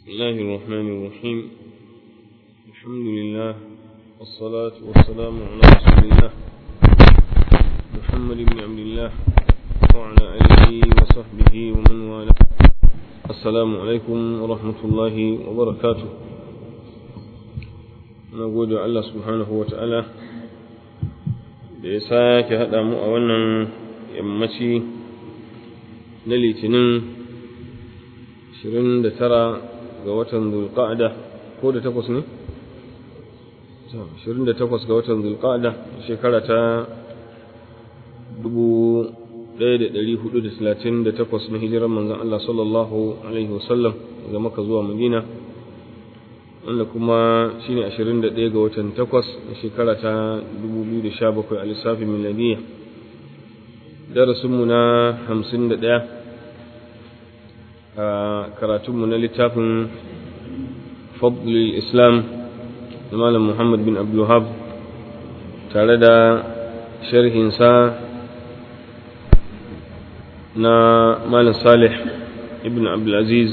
بسم الله الرحمن الرحيم الحمد لله والصلاة والسلام على رسول الله محمد بن عبد الله وعلى آله وصحبه ومن والاه السلام عليكم ورحمة الله وبركاته نقول الله سبحانه وتعالى da ya sake haɗa mu a wannan yammaci na litinin 29 ga watan zulqa'da ko da takwas ne 28 ga watan zulqa'da shekara ta 1438 na hijiran manzon Allah sallallahu alaihi wasallam daga Makka zuwa Madina wanda kuma shine 21 ga watan 8 na shekara ta 2017 a lissafin miladiyya darasinmu na 51 a karatunmu na littafin fadlul islam da malam muhammad bin abdullahab tare da sharhinsa na malam salih ibn abdulaziz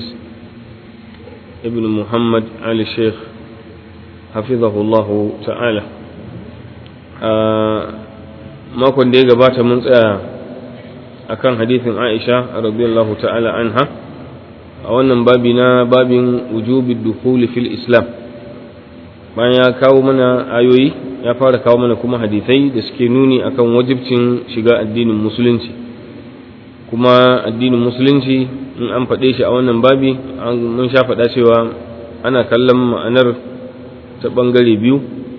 ibn muhammad ali sheikh hafizahullahu ta'ala a makon da ya gabata mun tsaya akan hadithin aisha radiyallahu ta'ala anha a wannan babi na babin wujubi dukhuli fil islam bayan ya kawo mana ayoyi ya fara kawo mana kuma hadisai da suke nuni akan wajibcin shiga addinin musulunci kuma addinin musulunci in an faɗe shi a wannan babi mun sha faɗa cewa ana kallon ma'anar ta ɓangare biyu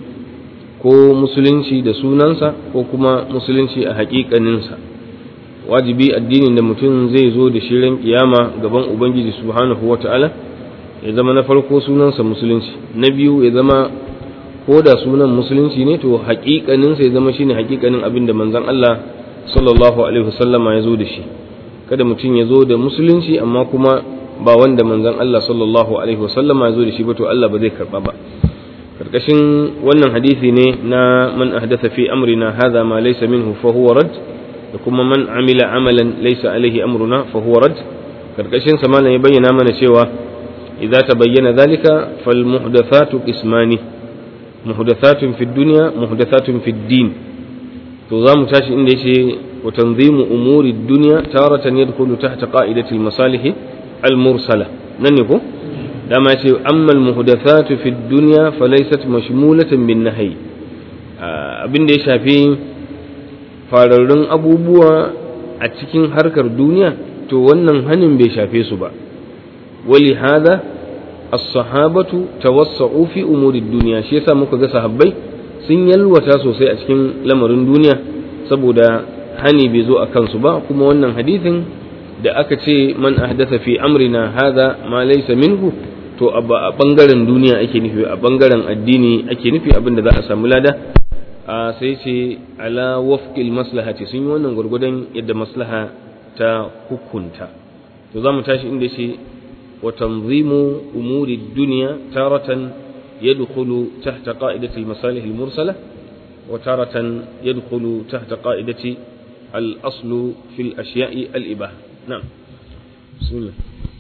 ko musulunci da sunansa ko kuma musulunci a haƙiƙaninsa wajibi addinin da mutum zai zo da shirin kiyama gaban ubangiji subhanahu wata'ala ya zama na farko sunansa musulunci na biyu ya zama ko da sunan musulunci ne to haƙiƙaninsa ya zama shine haƙiƙanin abin da manzon Allah sallallahu alaihi wasallama ya zo da shi kada mutum ya zo da musulunci amma kuma ba wanda manzon Allah sallallahu alaihi wasallama ya zo da shi ba to Allah ba zai karba ba karkashin wannan hadisi ne na man ahdatha fi amrina hadha ma laysa minhu fa huwa rad da kuma man amila amalan laysa alaihi amruna fa huwa rad karkashin sa malam ya bayyana mana cewa idza tabayyana dhalika fal muhdathatu qismani muhdathatun fid dunya muhdathatun fid din to za mu tashi inda yace wa tanzimu umuri dunya taratan yadkhulu tahta qa'idati al masalih al mursala nan ne ko dama yace amma al muhdathatu fid dunya falaysat mashmulatan bin nahyi abin da ya shafi fararrun abubuwa a cikin harkar duniya to wannan hanin bai shafe su ba wali hada as-sahabatu tawassa'u fi umuri dunya shi yasa muka ga sahabbai sun yalwata sosai a cikin lamarin duniya saboda hani bai zo a kansu ba kuma wannan hadithin da aka ce man ahdatha fi amrina hada ma laysa minhu to a bangaren duniya ake nufi a bangaren addini ake nufi abinda za a samu lada a sai ce ala wafqil maslahati sun yi wannan gurgudan yadda maslaha ta hukunta to za mu tashi inda ce wa tanzimu umuri dunya taratan yadkhulu tahta qa'idati al-masalih al-mursala wa taratan yadkhulu tahta qa'idati al-aslu fi al-ashya'i al-ibah na'am bismillah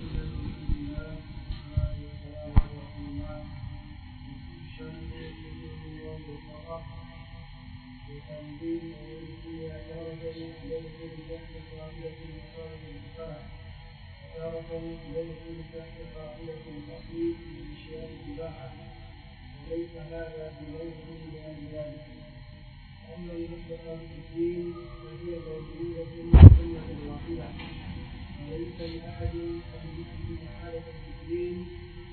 يدخل تحت قاعدة الأصيل في أشياء الإباحة وليس هذا بلوث لأهل ذلك أما المطلقة في الدين فهي موجودة سنة واحدة وليس لأحد أن يثبت حالة في الدين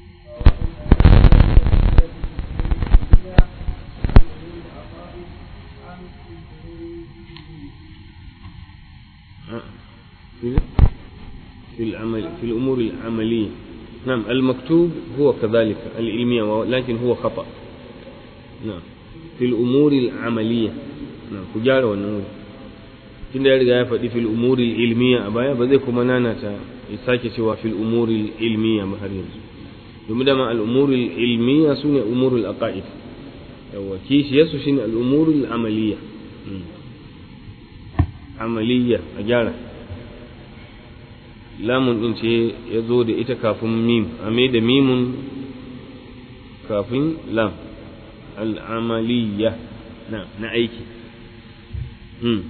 في العمل في الأمور العملية نعم المكتوب هو كذلك العلمية لكن هو خطأ نعم في الأمور العملية نعم كجارة والنمور tunda ya riga ya faɗi fil umuri ilmiya a baya ba zai kuma nanata ya sake cewa fil umuri ilmiya ba har yanzu domin dama al umuri ilmiya sune umurul aqaid yawa kishiyarsu shine al umurul amaliya amaliya a gyara lamun din ce ya zo da ita kafin mim a mai da mimun kafin lam al'amaliya na na aiki hmm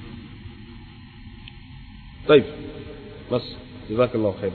طيب بس جزاك الله خير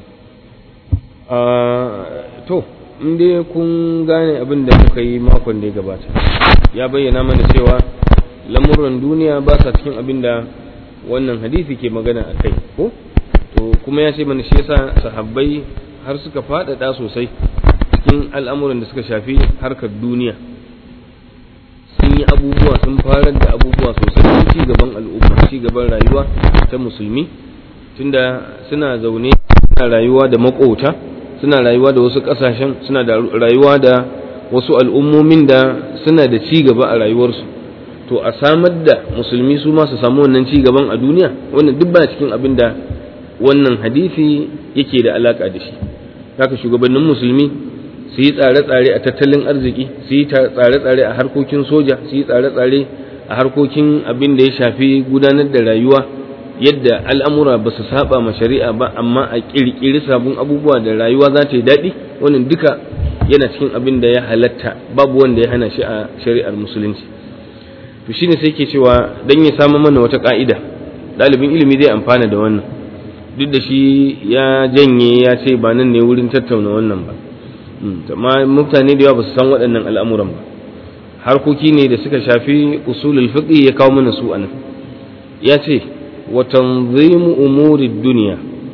to in dai kun gane abin da muka yi makon da ya gabata ya bayyana mana cewa lamuran duniya ba sa cikin abin da wannan hadisi ke magana a kai ko to kuma ya ce mana shi yasa sahabbai har suka faɗaɗa sosai cikin al'amuran da suka shafi harkar duniya sun yi abubuwa sun farar da abubuwa sosai ci gaban al'umma ci gaban rayuwa ta musulmi tunda suna zaune suna rayuwa da makota suna rayuwa da wasu ƙasashen suna da rayuwa da wasu al'ummomin da suna da ci gaba a rayuwarsu to a samar da musulmi su ma su samu wannan ci gaban a duniya wannan duk ba cikin abin da wannan hadisi yake da alaka da shi haka shugabannin musulmi su yi tsare-tsare a tattalin arziki su yi tsare-tsare a harkokin soja su yi tsare-tsare a harkokin abin da ya shafi gudanar da rayuwa yadda al'amura ba su saba ma shari'a ba amma a ƙirƙiri sabon abubuwa da rayuwa za ta yi daɗi wannan duka yana cikin abin da ya halatta babu wanda ya hana shi a shari'ar musulunci to shine sai ke cewa dan ya samu mana wata ka'ida ɗalibin ilimi zai amfana da wannan duk da shi ya janye ya ce ba nan ne wurin tattauna wannan ba amma mutane da yawa ba su san waɗannan al'amuran ba harkoki ne da suka shafi usulul fiqh ya kawo mana su anan ya ce wa tanzimu umuri duniya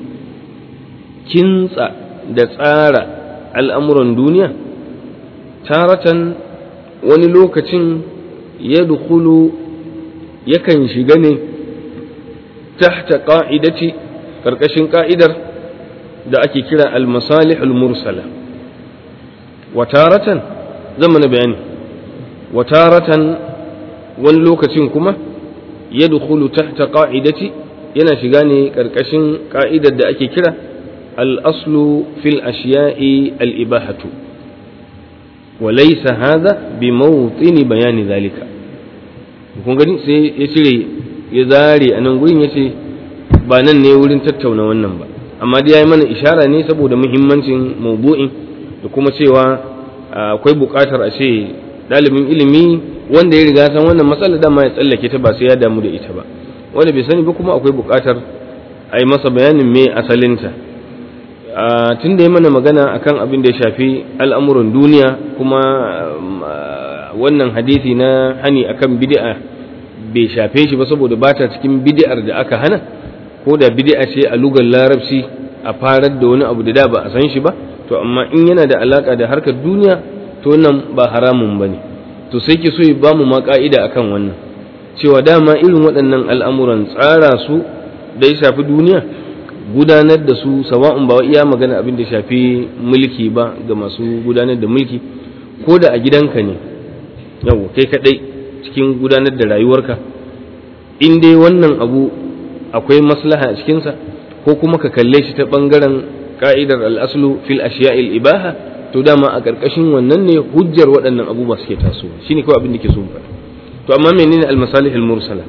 kintsa da tsara al'amuran duniya taratan wani lokacin ya dukulu yakan shiga ne tahta ƙa'idati ƙarƙashin ƙa'idar da ake kira al-masalih al-mursala wataratan zama na bayani wataratan wani lokacin kuma ya dukulu tahta ƙa'idati yana shiga ne ƙarƙashin ƙa'idar da ake kira al-aslu fil ashiya'i al-ibahatu وليس هذا بموطن بيان ذلك kun gani sai ya cire ya zare a nan gurin ya ce ba nan ne wurin tattauna wannan ba amma dai ya yi mana ishara ne saboda muhimmancin maudu'in da kuma cewa akwai buƙatar a ce ɗalibin ilimi wanda ya riga san wannan matsala dama ya tsallake ta ba sai ya damu da ita ba wanda bai sani ba kuma akwai buƙatar a yi masa bayanin me asalinta tun da ya mana magana akan abin da ya shafi al'amuran duniya kuma wannan hadisi na hani akan bid'a bai shafe shi ba saboda ba ta cikin bid'ar da aka hana ko da bid'a ce a lugar larabci a farar da wani abu da da ba a san shi ba to amma in yana da alaka da harkar duniya to nan ba haramun ba ne to sai ki so ya ba mu ma ka'ida akan wannan cewa dama irin waɗannan al'amuran tsara su da ya shafi duniya gudanar da su sawa'un ba iya magana abin da shafi mulki ba ga masu gudanar da mulki ko da a gidanka ne yau kai kadai cikin gudanar da rayuwarka in dai wannan abu akwai maslaha a cikinsa ko kuma ka kalle shi ta bangaren ka'idar al'aslu fil ashiya'il ibaha to dama a ƙarƙashin wannan ne hujjar waɗannan abubuwa suke tasowa shine kawai abin da ke so faɗa to amma menene al-masalih al-mursala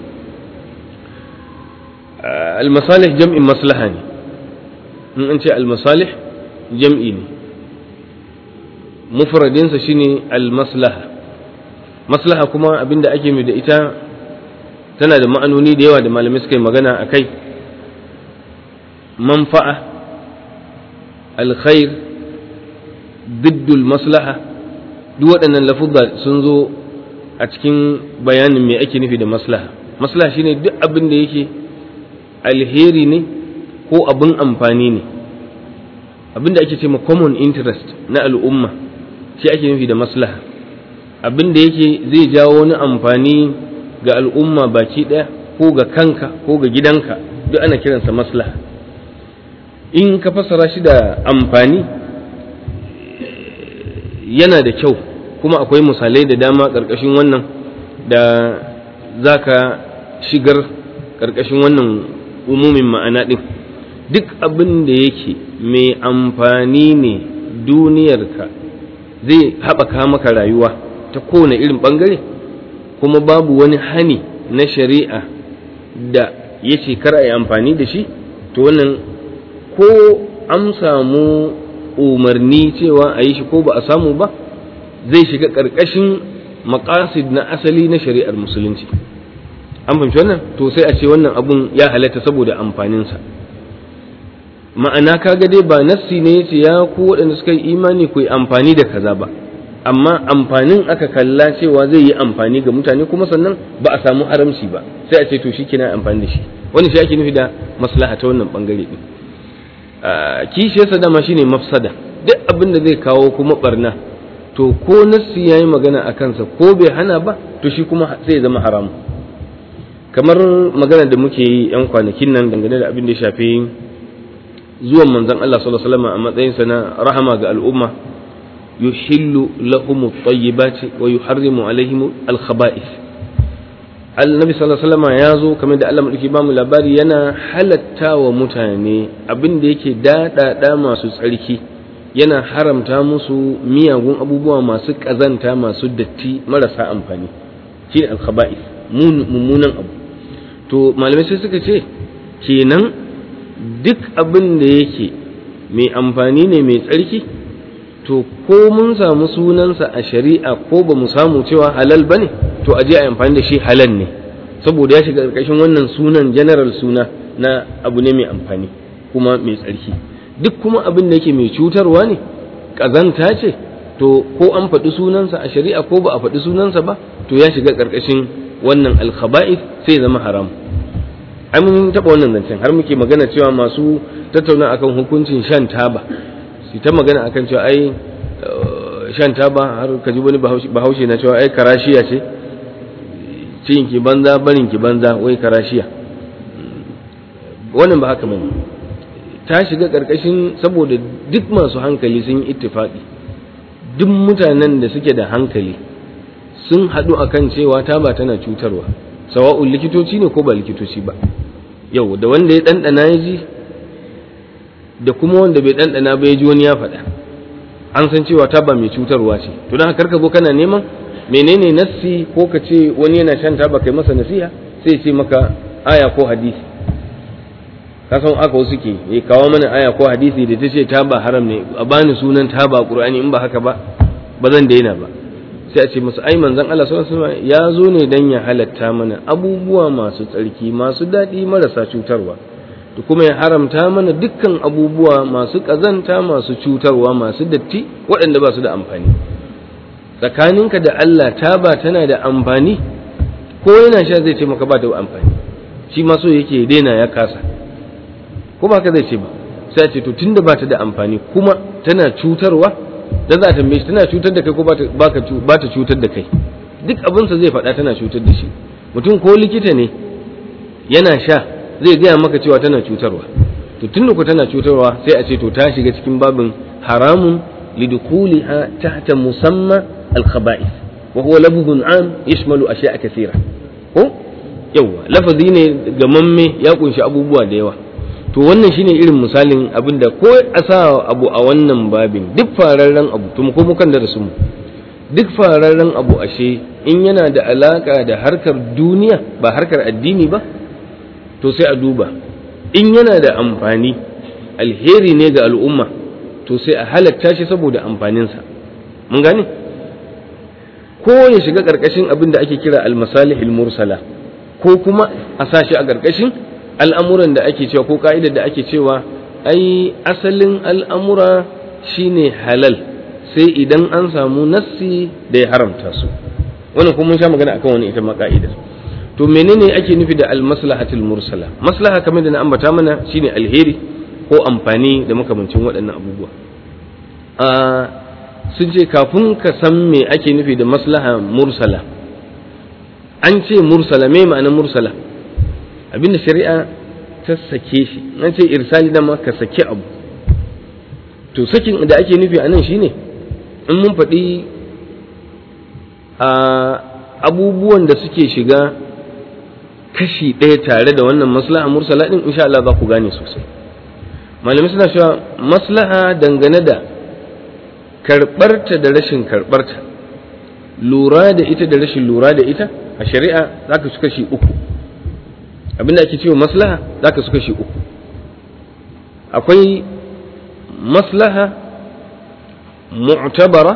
al-masalih jam'in maslaha ne in an ce al-masalih jam'i ne mufradinsa shine al-maslaha maslaha kuma abinda ake mai da ita tana da ma'anoni da yawa da malamai suka yi magana a kai manfa'a alkhair diddul maslaha duk waɗannan lafuzza sun zo a cikin bayanin me ake nufi da maslaha maslaha shine duk abin da yake alheri ne ko abin amfani ne abin da ake ce ma common interest na al'umma shi ake nufi da maslaha abin da yake zai jawo wani amfani ga al'umma baki ɗaya ko ga kanka ko ga gidanka duk ana kiransa maslaha in ka fassara shi da amfani yana da kyau kuma akwai misalai da dama ƙarƙashin wannan da za ka shigar ƙarƙashin wannan umumin ma'ana ɗin duk abin da yake mai amfani ne duniyarka zai haɓaka maka rayuwa ta kowane irin ɓangare kuma babu wani hani na shari'a da ya ce kar a yi amfani da shi to wannan ko an samu umarni cewa a yi shi ko ba a samu ba zai shiga ƙarƙashin maƙasid na asali na shari'ar musulunci an fahimci wannan to sai a ce wannan abun ya halatta saboda amfaninsa ma'ana kaga dai ba nassi ne yace ya ku waɗanda suka yi imani ku yi amfani da kaza ba amma amfanin aka kalla cewa zai yi amfani ga mutane kuma sannan ba a samu haramci ba sai a ce to shi kina amfani da shi wani shi ake nufi da maslaha ta wannan bangare din kishiyarsa dama shine mafsada duk abin da zai kawo kuma barna to ko nassi yayi magana a kansa ko bai hana ba to shi kuma sai ya zama haramu kamar magana da muke yi yan kwanakin nan dangane da abin da ya shafi zuwan manzon Allah sallallahu alaihi wasallam a matsayinsa na rahama ga al'umma yuhillu lahum at-tayyibati wa yuharrimu alaihim al-khaba'ith annabi sallallahu alaihi wasallam ya zo kamar da Allah madauki bamu labari yana halatta wa mutane abin da yake daɗaɗa masu tsarki yana haramta musu miyagun abubuwa masu ƙazanta masu datti marasa amfani shi ne al-khaba'ith mummunan abu to malamai sai suka ce kenan duk abin da yake mai amfani ne mai tsarki to ko mun samu sunansa a shari'a ko ba mu samu cewa halal ba ne to a je a amfani da shi halal ne saboda ya shiga ƙarƙashin wannan sunan general suna na abu ne mai amfani kuma mai tsarki duk kuma abin da yake mai cutarwa ne ƙazanta ce to ko an faɗi sunansa a shari'a ko ba a faɗi sunansa ba to ya shiga ƙarƙashin wannan alkhaba'ith sai zama haram ai mun taɓa wannan zancen har muke magana cewa masu tattauna akan hukuncin shan taba su ta magana akan cewa ai shan taba har ka ji wani bahaushe na cewa ai karashiya ce cin ki banza barin ki banza wai karashiya wannan ba haka bane ta shiga karkashin saboda duk masu hankali sun yi ittifaqi duk mutanen da suke da hankali sun haɗu akan cewa taba tana cutarwa sawa'un likitoci ne ko ba likitoci ba yau da wanda ya ɗanɗana ya ji da kuma wanda bai ɗanɗana ba ya ji wani ya faɗa an san cewa taba mai cutarwa ce to don haka zo kana neman menene nassi ko ka ce wani yana shan taba kai masa nasiha sai ce maka aya ko hadisi ka san aka wasu ke ya kawo mana aya ko hadisi da ta ce taba haram ne a bani sunan taba qur'ani in ba haka ba ba zan daina ba sai a ce masa ai manzon Allah sallallahu alaihi wasallam ya zo ne dan ya halatta mana abubuwa masu tsarki masu daɗi marasa cutarwa da kuma ya haramta mana dukkan abubuwa masu ƙazanta masu cutarwa masu datti waɗanda ba su da amfani tsakaninka da Allah taba tana da amfani ko yana sha zai ce maka ba da amfani shi ma so yake daina ya kasa ko ba ka zai ce ba sai ce to tunda ba ta da amfani kuma tana cutarwa da za ta tambaye shi tana cutar da kai ko ba ta cutar da kai duk abinsa zai faɗa tana cutar da shi mutum ko likita ne yana sha zai gaya maka cewa tana cutarwa to tun da ku tana cutarwa sai a ce to ta shiga cikin babin haramun lidukuliha tahta musamma al-khaba'ith wa huwa lafzun am yashmalu ashya'a kathira ko yawa lafazi ne gamamme ya kunshi abubuwa da yawa to wannan shine irin misalin abinda ko a sa abu a wannan babin duk fararren abu to ko mukan da su duk fararren abu ashe in yana da alaka da harkar duniya ba harkar addini ba to sai a duba in yana da amfani alheri ne ga al'umma to sai a halatta shi saboda amfaninsa mun gane ko ya shiga ƙarƙashin abin da ake kira almasalihil mursala ko kuma a sa shi a ƙarƙashin al'amuran da ake cewa ko ka'idar da ake cewa ai asalin al'amura shine halal sai idan an samu nassi da ya haramta su wannan kuma mun sha magana akan wani ita ma ka'idar to menene ake nufi da almaslahatul mursala maslaha kamar da na ambata mana shine alheri ko amfani da makamancin waɗannan abubuwa a sun ce kafin ka san me ake nufi da maslaha mursala an ce mursala me ma'anar mursala abinda shari'a ta sake shi an ce irsali da ma ka saki abu to sakin da ake nufi a nan shine in mun faɗi a abubuwan da suke shiga kashi ɗaya tare da wannan maslaha mursala ɗin insha Allah za ku gane sosai malamai suna cewa maslaha dangane da karɓarta da rashin karɓarta lura da ita da rashin lura da ita a shari'a za ka su kashi uku abinda ake cewa maslaha za ka su kashi uku akwai maslaha mu'tabara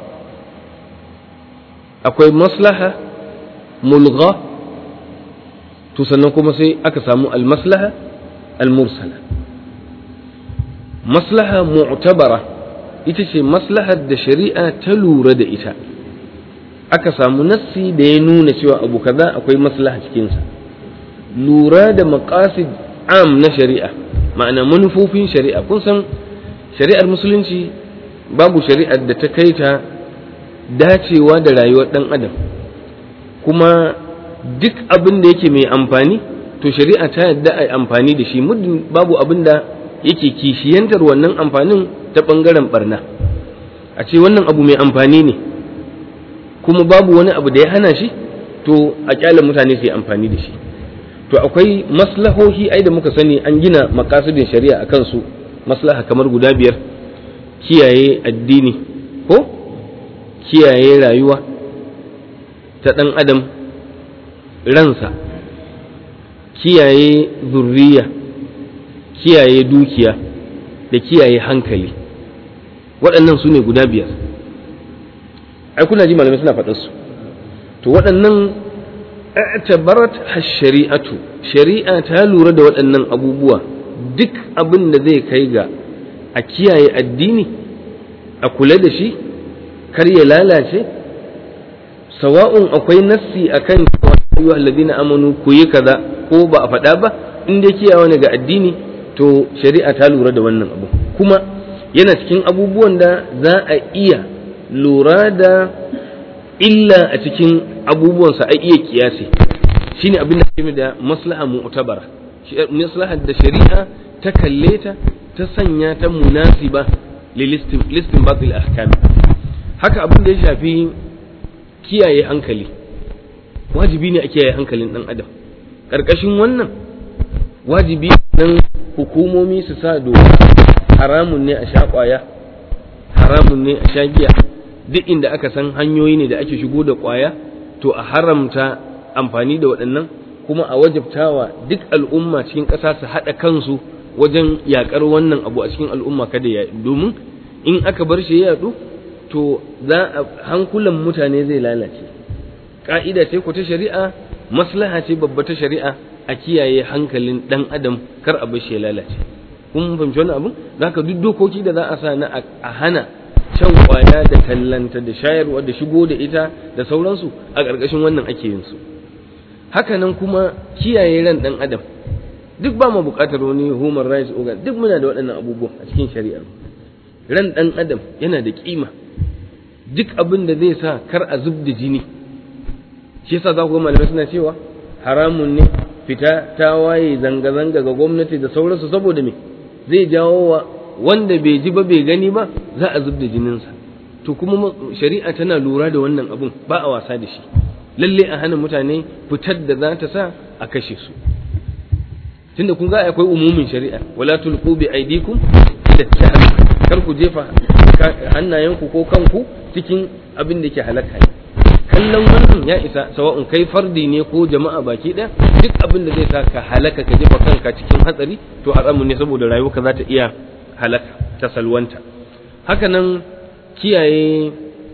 akwai maslaha mulgha to sannan kuma sai aka samu almaslaha almursala maslaha mu'tabara ita ce maslahar da shari'a ta lura da ita aka samu nassi da ya nuna cewa abu kaza akwai maslaha cikinsa lura da maqasid am na shari'a ma'ana manufofin shari'a kun san shari'ar musulunci babu shari'ar da ta kai ta dacewa da rayuwar ɗan adam kuma duk abin da yake mai amfani to shari'a ta yadda a amfani da shi muddin babu abin da yake kishiyantar wannan amfanin ta ɓangaren barna a ce wannan abu mai amfani ne kuma babu wani abu da ya hana shi to a kyale mutane su yi amfani da shi to akwai maslahohi ai da muka sani an gina makasudin shari'a a kansu maslaha kamar guda biyar kiyaye addini ko kiyaye rayuwa ta ɗan adam ransa kiyaye zurriya kiyaye dukiya da kiyaye hankali waɗannan su ne guda biyar ai kuna ji malamai suna faɗarsu to waɗannan i'tabarat shari'atu shari'a ta lura da waɗannan abubuwa duk abin da zai kai ga a kiyaye addini a kula da shi kar ya lalace sawa'un akwai nassi akan ayyuha alladhina amanu ku yi kaza ko ba a faɗa ba in dai kiyaye ne ga addini to shari'a ta lura da wannan abu kuma yana cikin abubuwan da za a iya lura da illa a cikin abubuwansa a iya kiyasi shine abin da ake da maslaha mu'tabara maslahar da shari'a ta kalle ta ta sanya ta munasiba listin batil ahkam haka abin da ya shafi kiyaye hankali wajibi ne a kiyaye hankalin dan adam karkashin wannan wajibi nan hukumomi su sa doka haramun ne a sha kwaya haramun ne a sha giya duk inda aka san hanyoyi ne da ake shigo da kwaya to a haramta amfani da waɗannan kuma a wajabtawa duk al'umma cikin ƙasa su haɗa kansu wajen yaƙar wannan abu a cikin al'umma kada ya domin in aka bar shi ya yaɗu to za a hankulan mutane zai lalace ƙa'ida ce ku ta shari'a maslaha ce babba ta shari'a a kiyaye hankalin ɗan adam kar a bar shi ya lalace kun fahimci wani abu zaka duk dokoki da za a sa na a hana shan kwaya da tallanta da shayarwa da shigo da ita da sauransu a ƙarƙashin wannan ake yin su hakanan kuma kiyaye ran ɗan adam duk ba mu buƙatar wani human rights organ duk muna da waɗannan abubuwa a cikin shari'ar ran ɗan adam yana da kima duk abin da zai sa kar a zub da jini shi yasa za ku ga malamai suna cewa haramun ne fita ta waye zanga-zanga ga gwamnati da sauransu saboda me zai jawo wa wanda bai ji ba bai gani ba za a zub da jininsa to kuma shari'a tana lura da wannan abun ba a wasa da shi lalle a hana mutane fitar da za ta sa a kashe su tunda kun ga akwai umumin shari'a wala tulqu bi aydikum ila tahm kar ku jefa hannayenku ko kanku cikin abin da ke halaka ne kallon wannan ya isa sawa'un kai fardi ne ko jama'a baki ɗaya duk abin da zai sa ka halaka ka jefa kanka cikin hatsari to haramun ne saboda rayuwarka za ta iya halaka ta salwanta haka nan kiyaye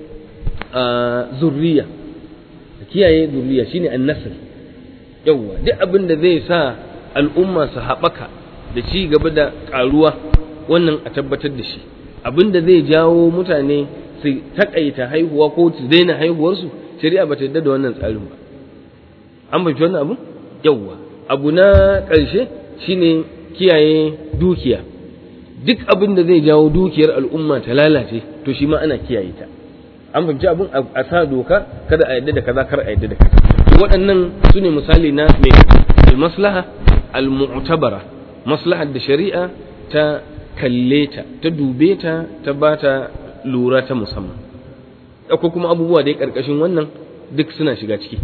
zurriya kiyaye zurriya shine annasl yawwa duk abin da zai sa al'umma su haɓaka da ci gaba da ƙaruwa wannan a tabbatar da shi abin da zai jawo mutane su takaita haihuwa ko su daina haihuwarsu shari'a ba ta yarda da wannan tsarin ba an fahimci wannan abu yawwa abu na ƙarshe shine kiyaye dukiya duk abin da zai jawo dukiyar al'umma ta lalace to shi ma ana kiyaye ta an fahimci abin a sa doka kada a yadda da kaza kar a yadda da kaza to waɗannan su ne misali na mai almaslaha almu'tabara maslahar da shari'a ta kalle ta ta dube ta ta ba ta lura ta musamman akwai kuma abubuwa da ya karkashin wannan duk suna shiga ciki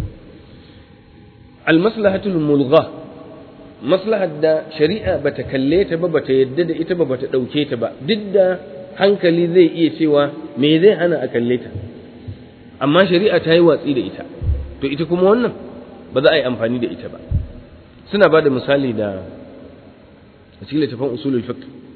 almaslahatul mulgha maslahar da shari'a bata kalle ta ba bata yadda da ita ba bata ɗauke ta ba duk da hankali zai iya cewa me zai hana a kalle ta amma shari'a ta yi watsi da ita to ita kuma wannan ba za a yi amfani da ita ba suna ba da misali da a cikin littafin usulul fiqh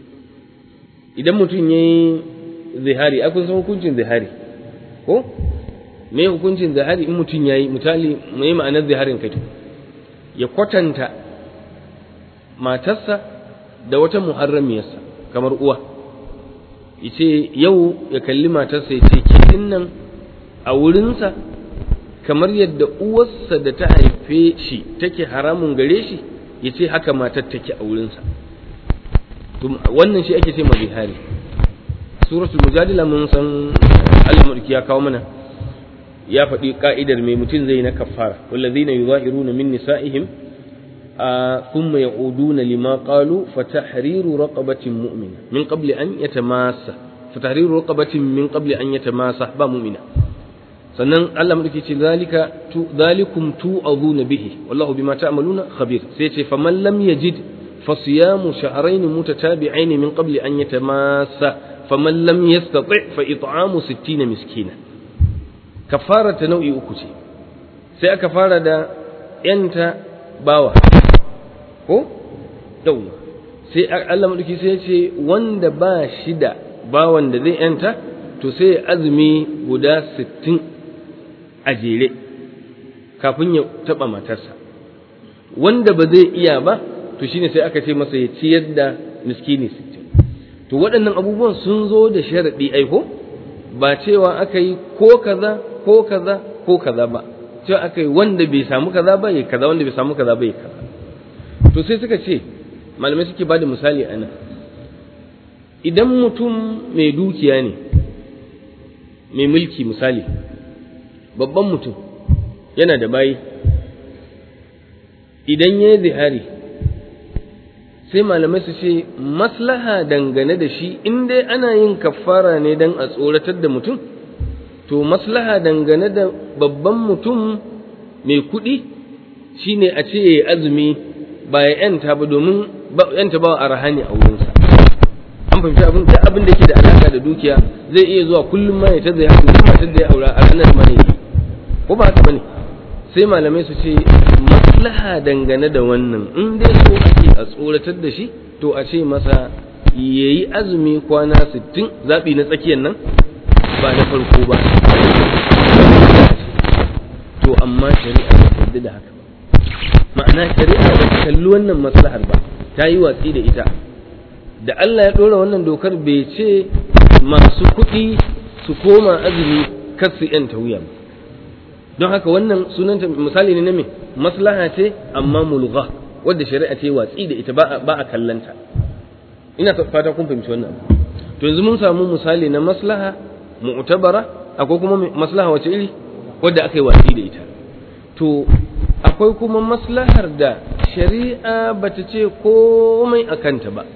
idan mutum ya yi zihari a kun san hukuncin zihari ko me hukuncin zihari in mutum ya yi misali mai ma'anar ziharin kai ya kwatanta matarsa da wata muharramiyarsa kamar uwa yace yau ya kalli matarsa ya ce ke nan a wurinsa kamar yadda uwarsa da ta haife shi take haramun gare shi ya ce haka matar take a wurinsa wannan shi ake ce ma zihari suratul mujadila mun san Allah mulki ya kawo mana ya faɗi ka'idar mai mutum zai na kafara wallazina yuzahiruna min nisa'ihim thumma ya'uduna lima qalu fatahriru raqabatin mu'mina min qabli an yatamassa fatahriru raqabatin min qabli an yatamassa ba mu'mina sannan Allah mulki ce zalika tu zalikum tu'aduna bihi wallahu bima ta'maluna khabir sai ce faman lam yajid fasiyamu shahrayn mutatabi'ain min qabli an yatamassa faman lam yastati' fa it'amu 60 miskina kafara ta nau'i uku ce sai aka fara da yanta bawa ko yau sai Allah madauki sai ya ce wanda ba shi da bawan da zai yanta to sai azumi guda 60 a jere kafin ya taba matarsa wanda ba zai iya ba to shine sai aka ce masa ya ciyar da miskini 60 to waɗannan abubuwan sun zo da sharaɗi aiko ba cewa aka yi ko kaza ko kaza ko kaza ba cewa aka yi wanda bai samu kaza ba ya kaza wanda bai samu kaza ba ya kaza to sai suka ce malamai suke bada misali a nan idan mutum mai dukiya ne mai mulki misali babban mutum yana da bayi idan ya yi zihari sai malamai su ce maslaha dangane da shi in dai ana yin kafara ne don a tsoratar da mutum to maslaha dangane da babban mutum mai kuɗi shine a ce ya azumi ba ya yanta ba domin yanta ba a rahani a wurinsa an fahimci abin da abin da ke da alaka da dukiya zai iya zuwa kullum ma ya ta zai haɗu duk matar da ya aura a ranar ma ne ko ba haka bane sai malamai su ce maslaha dangane da wannan in dai so ake a tsoratar da shi to a ce masa yayi azumi kwana 60 zabi na tsakiyar nan ba na farko ba to amma shari'a ba ta da haka ma'ana shari'a ba ta kalli wannan maslahar ba ta yi watsi da ita da Allah ya ɗora wannan dokar bai ce masu kuɗi su koma azumi kar su yanta wuya ba don haka wannan sunanta misali ne na me maslaha ce amma mulgha wadda shari'a ce watsi da ita ba a kallanta ina fata kun fahimci wannan to yanzu mun samu misali na maslaha mu'tabara akwai kuma maslaha wace iri wadda aka yi watsi da ita to akwai kuma maslahar da shari'a bata ce komai a kanta ba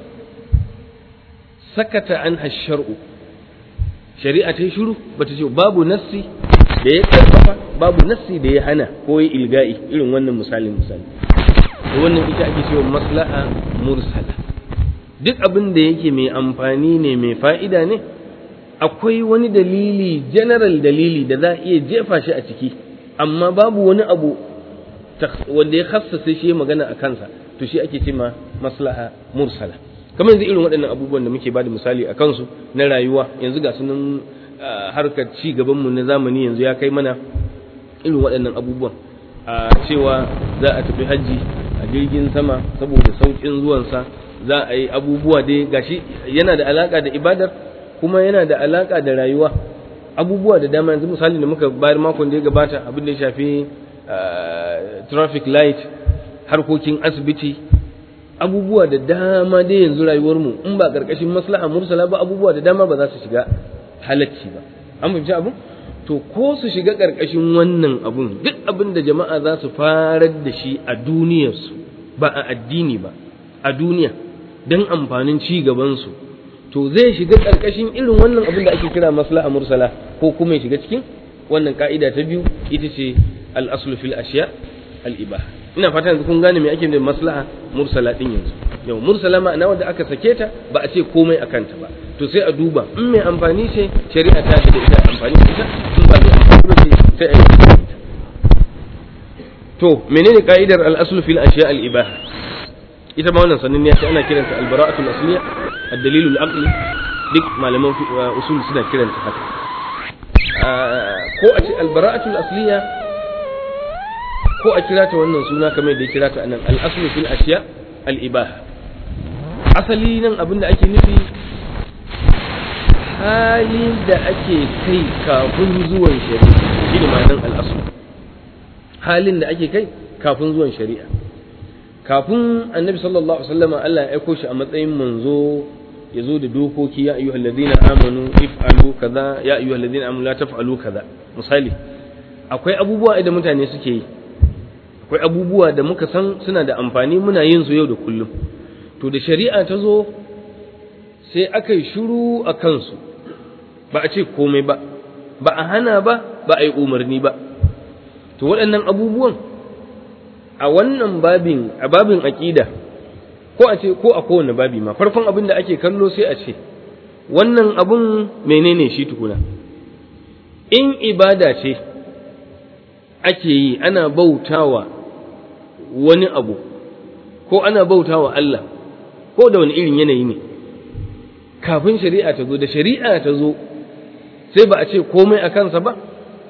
sakata an shar'u shari'a ta yi shiru bata ce babu nassi da ya karfafa babu nassi da ya hana ko ya ilga'i irin wannan misalin misali da wannan ita ake cewa maslaha mursala duk abin da yake mai amfani ne mai fa'ida ne akwai wani dalili general dalili da za a iya jefa shi a ciki amma babu wani abu wanda ya khassasa shi magana a kansa to shi ake cewa maslaha mursala kamar yanzu irin waɗannan abubuwan da muke bada misali a kansu na rayuwa yanzu ga sunan harkar ci gabanmu na zamani yanzu ya kai mana irin waɗannan abubuwan a cewa za a tafi hajji a jirgin sama saboda sauƙin zuwansa za a yi abubuwa dai gashi yana da alaƙa da ibadar kuma yana da alaƙa da rayuwa abubuwa da dama yanzu misali da muka bayar makon da ya gabata abin da ya shafi traffic light harkokin asibiti abubuwa da dama dai yanzu rayuwarmu in ba ƙarƙashin maslaha mursala ba abubuwa da dama ba za su shiga halacci ba an fahimci abin to ko su shiga ƙarƙashin wannan abun duk abin da jama'a za su farar da shi a duniyarsu ba a addini ba a duniya don amfanin ci gabansu to zai shiga ƙarƙashin irin wannan abin da ake kira maslaha mursala ko kuma ya shiga cikin wannan ka'ida ta biyu ita ce al-aslu fil ashiya al-ibaha ina fata yanzu kun gane me ake da maslaha mursala din yanzu yau mursala ma'ana wanda aka sake ta ba a ce komai akan ta ba to sai a duba in mai amfani ce shari'a ta da ita amfani da ita in ba mai amfani ba ce sai a yi ita to menene ka'idar al-aslu fil ashiya al-ibaha ita ma wannan sannan ne ana kiranta al-bara'atu al-asliya ad-dalil al-aqli duk malaman usul suna kiranta haka ko a ce albara'atul asliya ko a kira ta wannan suna kamar da ya kira ta anan al-aslu fil ashiya al-ibaha asali nan abinda ake nufi halin da ake kai kafin zuwan shari'a shi ne ma'anar al-aslu halin da ake kai kafin zuwan shari'a kafin annabi sallallahu alaihi wasallam Allah ya aiko shi a matsayin manzo ya zo da dokoki ya ayyuhal ladina amanu if'alu kaza ya ayyuhal ladina amanu la taf'alu kaza misali akwai abubuwa da mutane suke yi akwai abubuwa da muka san suna da amfani muna yin su yau da kullum to da shari'a ta zo sai aka yi shiru a kansu ba a ce komai ba ba a hana ba ba a yi umarni ba to waɗannan abubuwan a wannan babin a babin aƙida ko a ce ko a kowane babi ma farkon abin da ake kallo sai a ce wannan abun menene shi tukuna in ibada ce ake yi ana bautawa wani abu ko ana bautawa Allah ko da wani irin yanayi ne kafin shari'a ta zo da shari'a ta zo sai ba a ce komai a kansa ba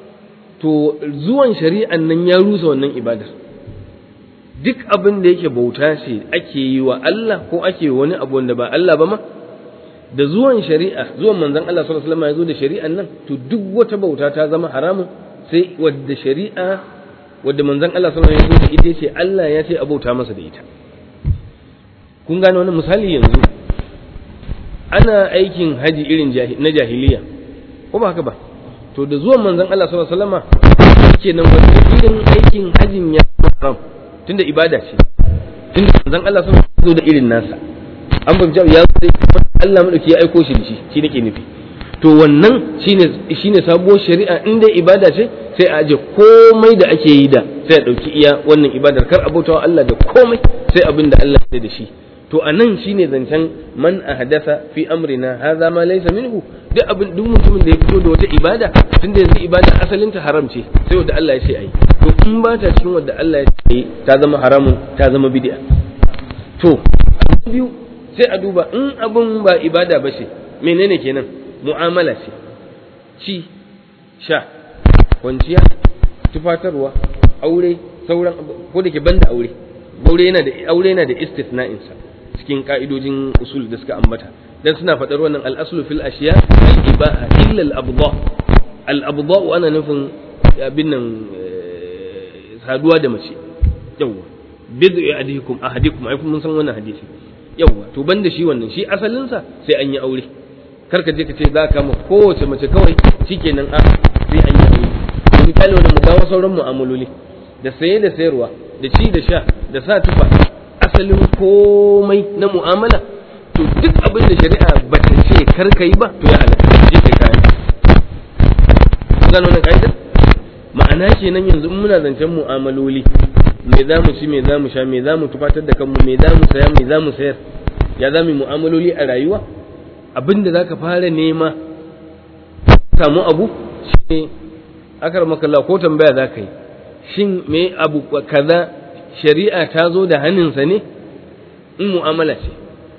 to zuwan shari'an nan ya rusa wannan ibadar duk abin da yake bauta ce ake yi wa Allah ko ake wani abu wanda ba Allah ba ma da zuwan shari'a zuwan manzon Allah sallallahu alaihi wasallam ya zo da shari'an nan to duk wata bauta ta zama haramun sai wadda shari'a wadda manzon Allah sallallahu alaihi wasallam ya zo da ita ce Allah ya ce a bauta masa da ita kun gane wannan misali yanzu ana aikin haji irin na jahiliya ko ba haka ba to da zuwan manzon Allah sallallahu alaihi wasallam kenan wanda irin aikin hajin ya haram tunda ibada ce tunda manzon Allah sun zo da irin nasa an fahimci ya zo da Allah madauki ya aiko shi da shi shi nake nufi to wannan shine shine sabuwar shari'a in dai ibada ce sai a aje komai da ake yi da sai a dauki iya wannan ibadar kar a bautawa Allah da komai sai abin da Allah ya da shi to anan shine zancen man ahdatha fi amrina hadha ma laysa minhu duk abin duk mutumin da ya fito da wata ibada tunda yanzu ibada asalin ta haram ce sai wanda Allah ya ce ayi to in ba ta cikin wanda Allah ya ce ta zama haramun ta zama bid'a to biyu sai a duba in abin ba ibada ba ce menene kenan mu'amala ce ci sha kwanciya tufatarwa aure sauran ko da ke banda aure aure yana da aure yana da istisna'insa cikin ka'idojin usul da suka ambata dan suna faɗar wannan al-aslu fil ashiya al-ibaha illa al-abda al-abda ana nufin abin nan saduwa da mace yawa bid'u ahadikum ahadikum ai mun san wannan hadisi yawa to banda shi wannan shi asalin sa sai an yi aure kar ka je ka ce za ka ma kowace mace kawai shikenan a sai an yi aure misali wannan mu kawo sauran mu'amaloli da saye da sayarwa da ci da sha da sa tufa asalin komai na mu'amala to duk abin da shari'a ba ta ce kar ka yi ba to ya halatta je kai kayan gano wannan ka'idar ma'ana kenan yanzu muna zancen mu'amaloli me za mu ci me za mu sha me za mu tufatar da kanmu me za mu saya me za mu sayar ya za mu mu'amaloli a rayuwa abin da za ka fara nema samu abu shi akar makalla ko tambaya za ka yi shin me abu kaza shari'a ta zo da haninsa ne in mu'amala ce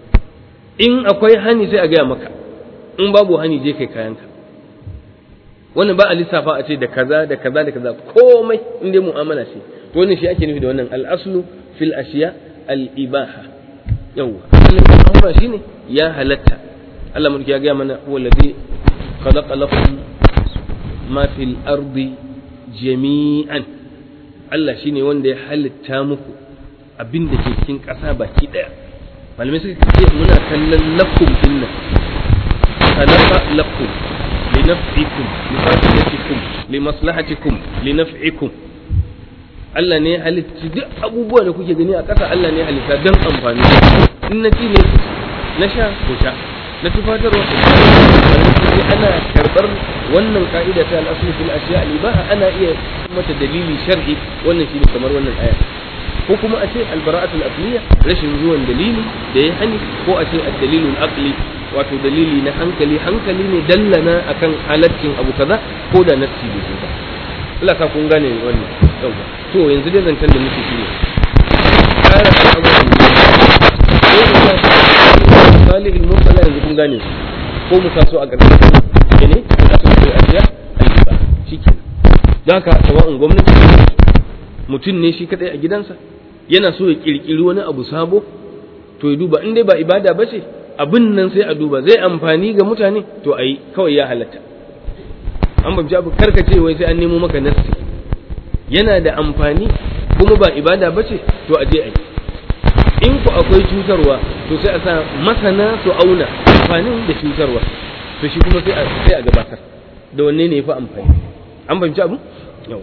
in akwai hani sai a gaya maka in babu hani je kai kayanka wannan ba a lissafa a ce da kaza da kaza da kaza komai in dai mu'amala ce to wannan shi ake nufi da wannan al-aslu fil ashiya al-ibaha yawa asalin mu'amala shine ya halatta Allah mulki ya ga mana huwa alladhi khalaqa lakum ma fil ardi jami'an Allah shine wanda ya halitta muku abin da ke cikin ƙasa baki ɗaya malamai suka ce muna kallon lakum dinnan khalaqa lakum لنفعكم لفائدتكم لمصلحتكم لنفعكم Allah ne ya halitta duk abubuwa da kuke gani a ƙasa Allah ne ya halitta don amfani in na ci ne na sha ko sha na tufatarwa ko sha ana karɓar wannan ka'ida ta al'asul fil ashiya al-ibaha ana iya mata dalili shar'i wannan shine kamar wannan aya ko kuma a ce al-bara'atul aqliya rashin zuwan dalili da ya hani ko a ce ad-dalilul aqli wato dalili na hankali hankali ne dallana akan halaccin abu kaza ko da nassi bai zo ba Allah sa kun gane wannan yawa to yanzu dai zancen da muke shine tsara al'amuran ne ko da salihul mursala yanzu kun gane su ko mu sa su a ƙarƙashin ne mu sa su a ajiya ayyuka shikenan don haka sawa'un gwamnati mutum ne shi kadai a gidansa yana so ya kirkiri wani abu sabo to ya duba in dai ba ibada ba ce abin nan sai a duba zai amfani ga mutane to a yi kawai ya halatta an babci abu karkace wai sai an nemo maka nassi yana da amfani kuma ba ibada ba ce to a je a yi in ku akwai cutarwa to sai a sa masana su auna amfanin da cutarwa to shi kuma sai a sai a gabatar da wanne ne yafi amfani an fahimci abu yau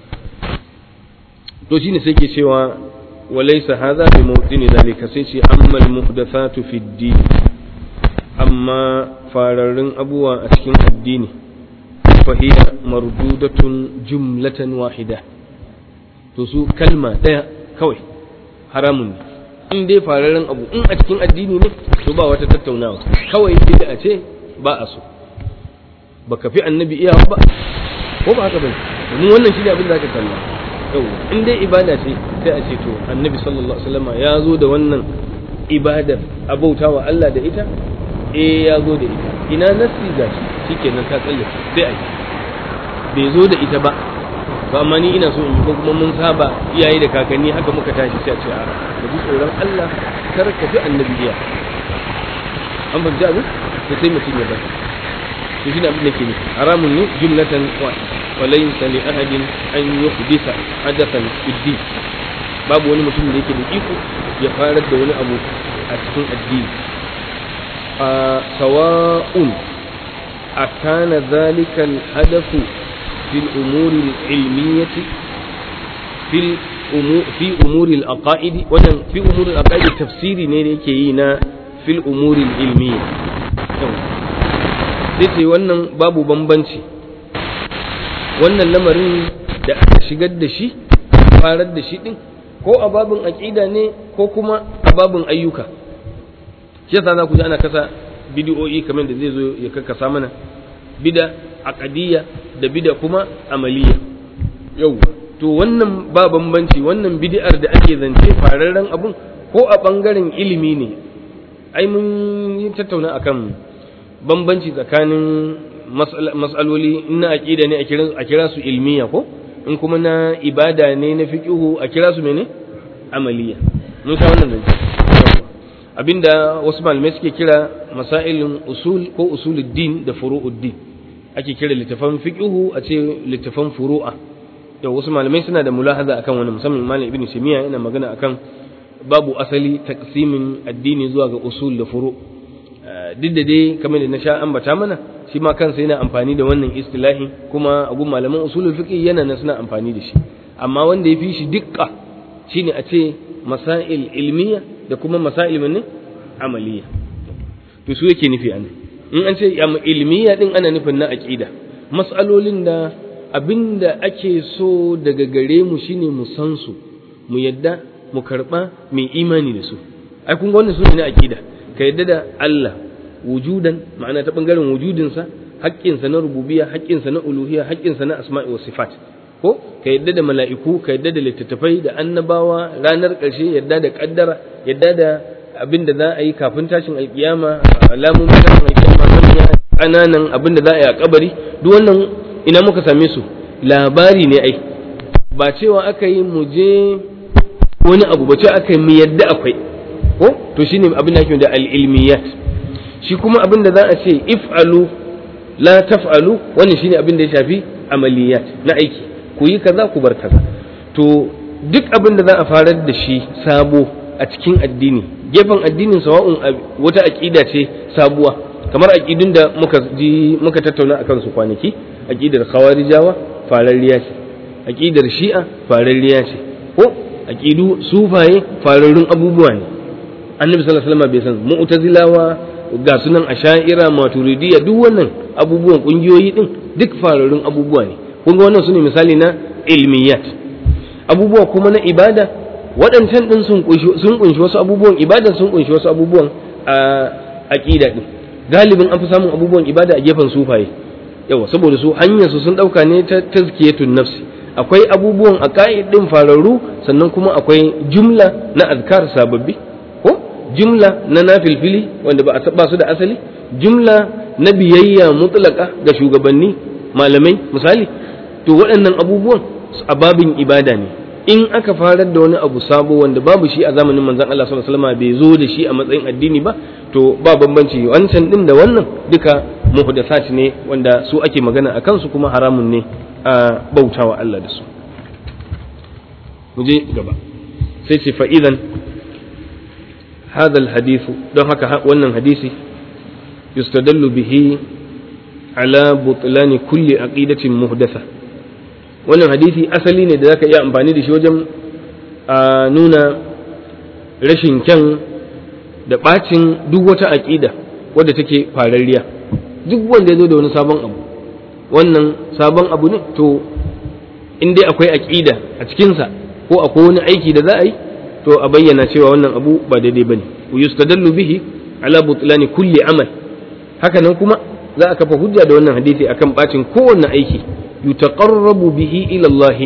to shine sai ke cewa walaysa hadha bi mawdini dalika sai ce amma al muhdathatu fi din amma fararrun abuwa a cikin addini fa hiya mardudatun jumlatan wahida to su kalma daya kawai haramun ne in dai fararen abu in a cikin addini ne to ba wata tattaunawa kawai bid'a ce ba a so baka fi annabi iya ba ko ba haka bane domin wannan shine abin da zaka kalla yau in dai ibada ce sai a ce to annabi sallallahu alaihi wasallam ya zo da wannan ibadar abautawa Allah da ita eh ya zo da ita ina nasi ga shi shikenan ta tsalle sai a yi bai zo da ita ba ba amma ni ina so in yi ko kuma mun saba iyaye da kakanni haka muka tashi sai a ce a ka ji tsoron Allah kar ka fi annabi iya an fahimci abin da sai mutum ya bar to shi ne abin da ke nufi haramun ne jumlatan wa walaysa li ahadin an yuhdisa hadathan fi din babu wani mutum da yake da iko ya farar da wani abu a cikin addini a sawa'un akana zalika al-hadathu في الأمور العلمية في الأمور في أمور العقائد وجن في أمور العقائد تفسيري ne da yake yi na fil umuri ilmiya sai ce wannan babu bambanci wannan lamarin da aka shigar da shi farar da shi din ko a babin aqida ne ko kuma a babin ayyuka shi yasa za ku ji ana kasa bidiyoyi kamar da zai zo ya kakkasa mana bida aqadiyya da bida kuma amaliya yau to wannan ba bambanci wannan bid'ar da ake zance fararren abun ko a bangaren ilimi ne ai mun yi tattauna akan bambanci tsakanin mas'aloli na aqida ne a kira su ilmiya ko in kuma na ibada ne na fiqhu a kira su mene amaliya mun sa wannan zance abinda wasu malamai suke kira masailin usul ko usuluddin da furu'uddin ake kira littafan fiqhu a ce littafan furu'a da wasu malamai suna da mulahaza akan wani musamman malam ibnu simiya yana magana akan babu asali taqsimin addini zuwa ga usul da furu duk da dai kamar da na sha ambata mana shi ma kansa yana amfani da wannan istilahi kuma a gun malaman usulul fiqh yana nan suna amfani da shi amma wanda ya fi shi dukka shine a ce masail ilmiya da kuma masail ne amaliya to su yake nufi anan in an ce ilmiya din ana nufin na aqida mas'alolin da abinda ake so daga gare mu shine mu san su mu yadda mu karba mai imani da su ai kun ga wannan su ne na aqida ka yadda da Allah wujudan ma'ana ta bangaren wujudinsa haƙƙinsa na rububiyya haƙƙinsa na uluhiyya haƙƙinsa na asma'i wa sifat ko ka yadda da mala'iku ka yadda da littattafai da annabawa ranar ƙarshe yadda da ƙaddara yadda da abin da za a yi kafin tashin alkiyama alamun tashin alkiyama manya ƙananan abin da za a yi a kabari duk wannan ina muka same su labari ne ai ba cewa aka yi mu je wani abu ba cewa aka yi mu yadda akwai ko to shine abin da ake da al-ilmiyat shi kuma abin da za a ce if'alu la taf'alu wannan shine abin da ya shafi amaliyat na aiki ku yi kaza ku bar kaza to duk abin da za a farar da shi sabo a cikin addini gefen addinin sawa'un wata aqida ce sabuwa kamar aqidun da muka ji muka tattauna akan su kwanaki aqidar khawarijawa fararriya ce aqidar shi'a fararriya ce ko aqidu sufaye fararrun abubuwa ne annabi sallallahu alaihi wasallam bai san mu'tazilawa ga sunan asha'ira maturidiyya duk wannan abubuwan kungiyoyi din duk fararrun abubuwa ne kun ga wannan sune misali na ilmiyat abubuwa kuma na ibada waɗancan din sun kunshi sun kunshi wasu abubuwan ibada sun kunshi wasu abubuwan a aqida din galibin an fi samun abubuwan ibada a gefen sufaye yawa saboda su hanyar su sun dauka ne ta tazkiyatun nafsi akwai abubuwan aqaid din fararru sannan kuma akwai jumla na azkar sababbi ko jumla na nafilfili wanda ba a su da asali jumla na biyayya mutlaka ga shugabanni malamai misali to waɗannan abubuwan a babin ibada ne in aka farar da wani abu sabo wanda babu shi a zamanin manzon Allah sallallahu alaihi wasallam bai zo da shi a matsayin addini ba to ba bambanci wancan din da wannan duka muhdathat ne wanda su ake magana akan su kuma haramun ne a bautawa Allah da su mu je gaba sai ce fa idan hadha alhadith don haka wannan hadisi yustadallu bihi ala butlani kulli aqidatin muhdatha wannan hadisi asali ne da zaka iya amfani da shi wajen a nuna rashin kyan da bacin duk wata aqida wadda take fararriya duk wanda ya zo da wani sabon abu wannan sabon abu ne to in dai akwai aqida a cikinsa ko akwai wani aiki da za a yi to a bayyana cewa wannan abu ba daidai bane yustadallu bihi ala butlani kulli amal haka nan kuma za a kafa hujja da wannan hadisi akan bacin kowanne aiki yutaqarrabu bihi ila Allah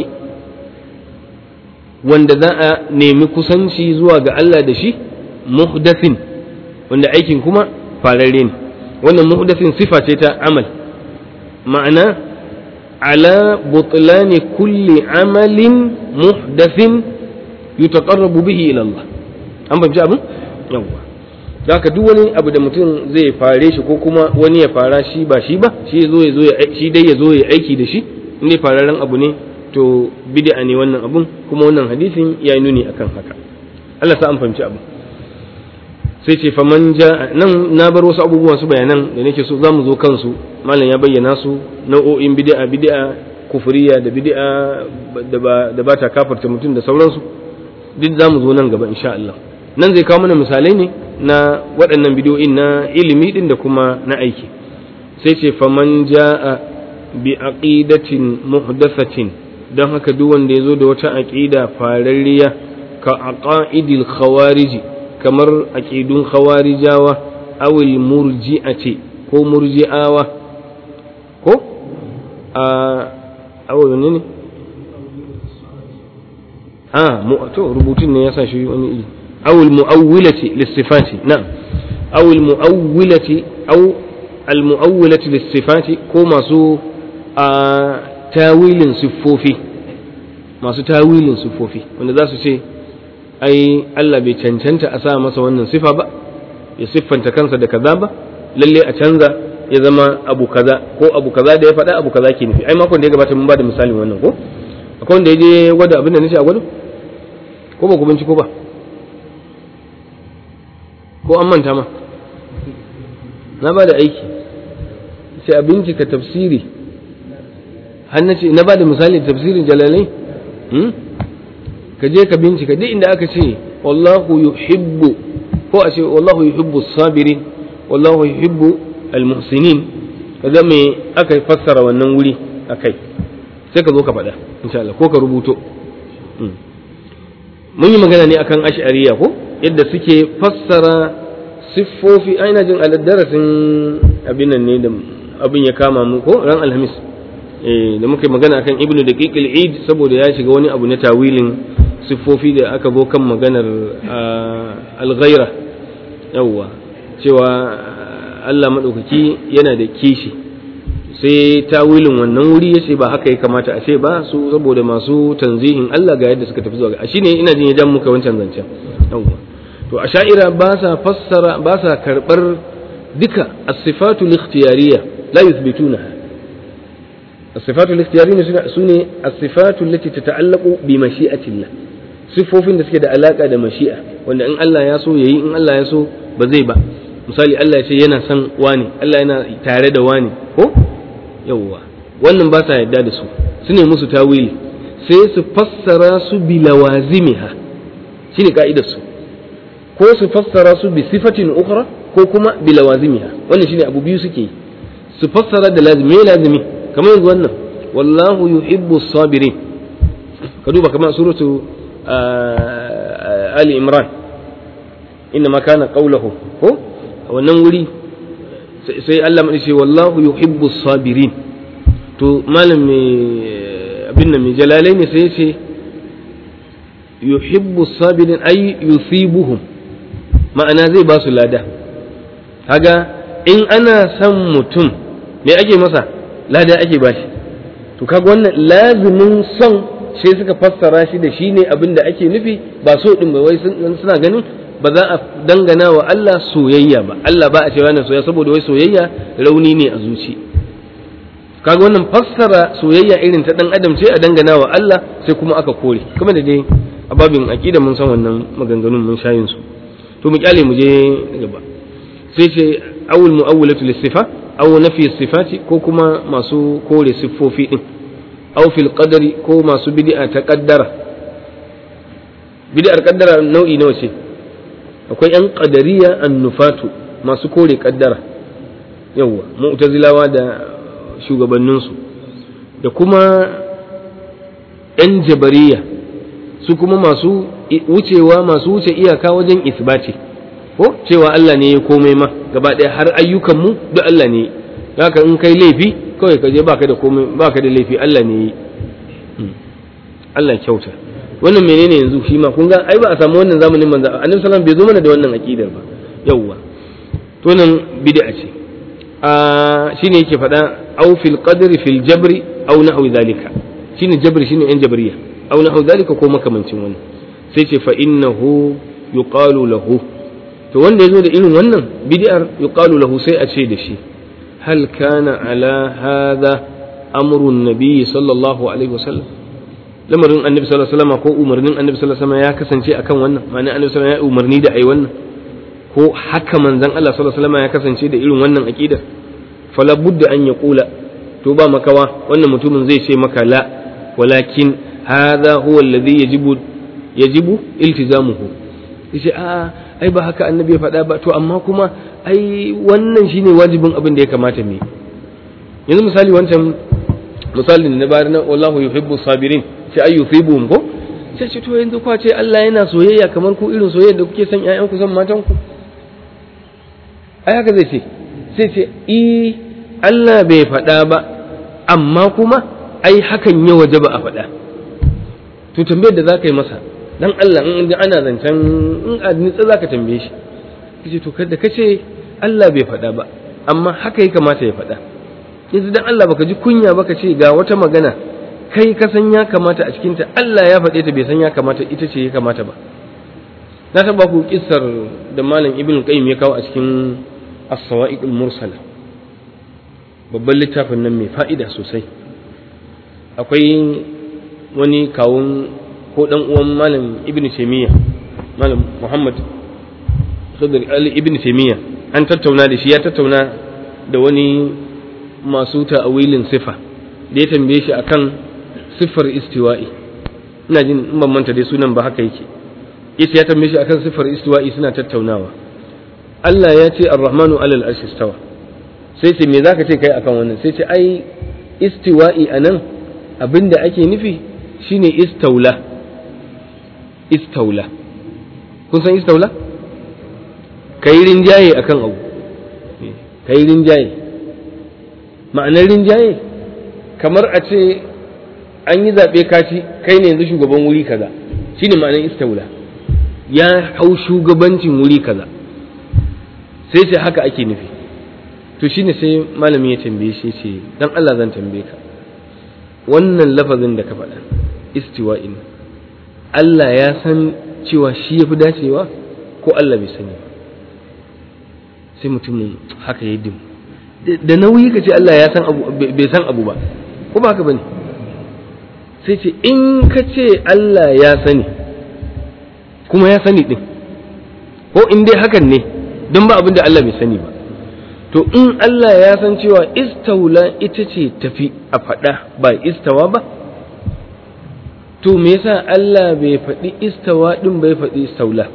wanda za a nemi kusanci zuwa ga Allah da shi muhdathin wanda aikin kuma fararre ne wannan muhdathin sifa ce ta amal ma'ana ala butlani kulli amalin muhdathin yutaqarrabu bihi ila Allah an fahimci abin yawwa da haka duk wani abu da mutum zai fare shi ko kuma wani ya fara shi ba shi ba shi zo ya zo ya shi dai ya zo ya aiki da shi in dai fararen abu ne to bid'a ne wannan abun kuma wannan hadisin ya nuni akan haka Allah sa an fahimci abu sai ce faman ja nan na bar wasu abubuwan su bayanan da nake so zamu zo kansu malam ya bayyana su nau'o'in bid'a bid'a kufuriya da bid'a da ba ta kafarta mutum da sauransu duk zamu zo nan gaba insha Allah nan zai kawo mana misalai ne na waɗannan bidiyoyin na ilimi ɗin da kuma na aiki sai ce faman ja'a bi aqidatin muhdathatin don haka duk wanda ya zo da wata aqida fararriya ka aqaidil khawariji kamar aqidun khawarijawa awil murji'ati ko murji'awa ko a awil ne a mu to rubutun ne yasa shi wani iri أو المؤولة للصفات نعم أو المؤولة أو المؤولة للصفات كما سو آه تاويل صفوفي ما سو تاويل صفوفي wanda za su ce ai Allah bai cancanta a sa masa wannan sifa ba ya siffanta kansa da kaza ba lalle a canza ya zama abu kaza ko abu kaza da ya faɗa abu kaza ke nufi ai makon da ya gabata mun ba da misalin wannan ko akwai wanda ya je gwada abin da nace a gwado ko ba ku binciko ba ko an manta ma na ba da aiki sai a bincika tafsiri har na ce na ba da misali tafsirin jalalai ka je ka bincika duk inda aka ce wallahu yuhibbu ko a ce wallahu yuhibbu sabirin wallahu yuhibbu almuhsinin kaga me aka fassara wannan wuri akai sai ka zo ka faɗa insha Allah ko ka rubuto mun yi magana ne akan ash'ariya ko yadda suke fassara siffofi aina jin darasin abin nan ne da abin ya kama mu ko ran alhamis eh da muka yi magana akan ibnu daqiq al-eid saboda ya shiga wani abu na tawilin siffofi da aka zo kan maganar al-ghaira yawwa cewa Allah madaukaki yana da kishi sai tawilin wannan wuri ya ce ba haka ya kamata a ce ba su saboda masu tanzihin Allah ga yadda suka tafi zuwa ga shine ina jin ya jan muka wancan zancen yawwa to a sha'ira ba sa fassara ba sa karbar duka as-sifatu al-ikhtiyariyya la yuthbitunaha as-sifatu al-ikhtiyariyya sune as-sifatu allati tata'allaqu bi mashi'atillah sifofin da suke da alaka da mashi'a wanda in Allah ya so yayi in Allah ya so ba zai ba misali Allah ya ce yana son wani Allah yana tare da wani ko yawwa wannan ba sa yadda da su su ne musu tawili sai su fassara su bi lawazimiha shine ka'idar su ko su fassara su bi sifatin ukhra ko kuma bi lawazimiha wannan shine abu biyu suke su fassara da lazimi lazimi kamar yanzu wannan wallahu yuhibbu sabirin ka duba kamar suratu ali imran inna ma kana qawluhu ko wannan wuri sai Allah mai ce wallahu yuhibbu sabirin to malam mai abin nan mai jalalai ne sai ce yuhibbu sabirin ay yusibuhum ma'ana zai ba su lada kaga in ana son mutum me ake masa lada ake ba shi to kaga wannan lazimin son sai suka fassara shi da shi ne abin da ake nufi ba so din ba wai suna ganin ba za a dangana wa Allah soyayya ba Allah ba a cewa yana soyayya saboda wai soyayya rauni ne a zuci kaga wannan fassara soyayya irin ta dan adam ce a dangana wa Allah sai kuma aka kore kuma da dai a babin aqida mun san wannan maganganun mun shayin su to mu kyale mu je gaba sai ce awul mu'awwalatu lis-sifa aw nafi sifati ko kuma masu kore siffofi din aw fil qadari ko masu bid'a ta qaddara bid'ar qaddara nau'i nawa ce akwai yan qadariya annufatu masu kore qaddara yawa mu'tazilawa da shugabanninsu da kuma yan jabariya su kuma masu wucewa masu wuce iyaka wajen isbati ko cewa Allah ne ya komai ma gaba ɗaya har ayyukan mu duk Allah ne haka in kai laifi kawai ka je baka da komai baka da laifi Allah ne yi Allah kyauta wannan menene yanzu shi ma kun ga ai ba a samu wannan zamanin manzo Annabi sallallahu bai zo mana da wannan aqidar ba yawwa to nan bid'a ce a shine yake faɗa aw fil qadri fil jabri aw nahwi zalika shine jabri shine yan jabriya aw nahwi zalika ko makamancin wannan sai ce fa innahu yuqalu lahu to wanda yazo da irin wannan bid'ar yuqalu lahu sai a ce da shi hal kana ala hadha amru nabi sallallahu alaihi wasallam lamarin annabi sallallahu alaihi wasallam ko umarnin annabi sallallahu alaihi wasallam ya kasance akan wannan ma'ana annabi sallallahu alaihi wasallam ya umarni da ai wannan ko haka manzon Allah sallallahu alaihi wasallam ya kasance da irin wannan aqidar fala budda an yaqula to ba makawa wannan mutumin zai ce maka la walakin hadha huwa alladhi yajibu yajibu iltizamuhu yace a ai ba haka annabi ya faɗa ba to amma kuma ai wannan shine wajibin abin da ya kamata mu yanzu misali wancan misalin da na bayar na wallahu yuhibbu sabirin sai ay yusibuhum ko sai ce to yanzu kwa ce Allah yana soyayya kamar ku irin soyayya da kuke son ƴaƴan ku son matan ku ai haka zai ce sai ce i Allah bai faɗa ba amma kuma ai hakan ya wajaba a faɗa to tambayar da za ka yi masa dan Allah in ga ana zancen in a nitsa zaka tambaye shi kace to kada kace Allah bai faɗa ba amma haka ya kamata ya faɗa yanzu dan Allah baka ji kunya baka ce ga wata magana kai ka san ya kamata a cikin ta Allah ya faɗe ta bai san ya kamata ita ce ya kamata ba na taba ku kissar da malam ibn qayyim ya kawo a cikin as-sawa'iqul mursala babban littafin nan mai fa'ida sosai akwai wani kawun ko dan uwan malam ibn taymiya malam muhammad sadr ali ibn taymiya an tattauna da shi ya tattauna da wani masu ta'awilin sifa da ya tambaye shi akan siffar istiwa'i ina jin in ban manta dai sunan ba haka yake yace ya tambaye shi akan siffar istiwa'i suna tattaunawa Allah ya ce ar-rahmanu alal arshi istawa sai ce me zaka ce kai akan wannan sai ce ai istiwa'i anan abinda ake nufi shine istaula istaula kun san istaula kai rinjaye akan abu kai rinjaye ma'anar rinjaye kamar a ce an yi zaɓe kaci kai ne yanzu shugaban wuri kaza shine ma'anar istaula ya hau shugabancin wuri kaza sai ce haka ake nufi to shine sai malami ya tambaye shi ce dan Allah zan tambaye ka wannan lafazin da ka faɗa istiwa'in Allah ya san cewa shi ya fi dacewa ko Allah bai sani ba sai mutumin haka ya dim da nauyi ka ce Allah ya san abu bai san abu ba ko ba haka bane sai ce in ka ce Allah ya sani kuma ya sani din ko in dai hakan ne don ba abin da Allah bai sani ba to in Allah ya san cewa istaula ita ce tafi a faɗa ba istawa ba to me yasa Allah bai faɗi istawa ɗin bai faɗi istaula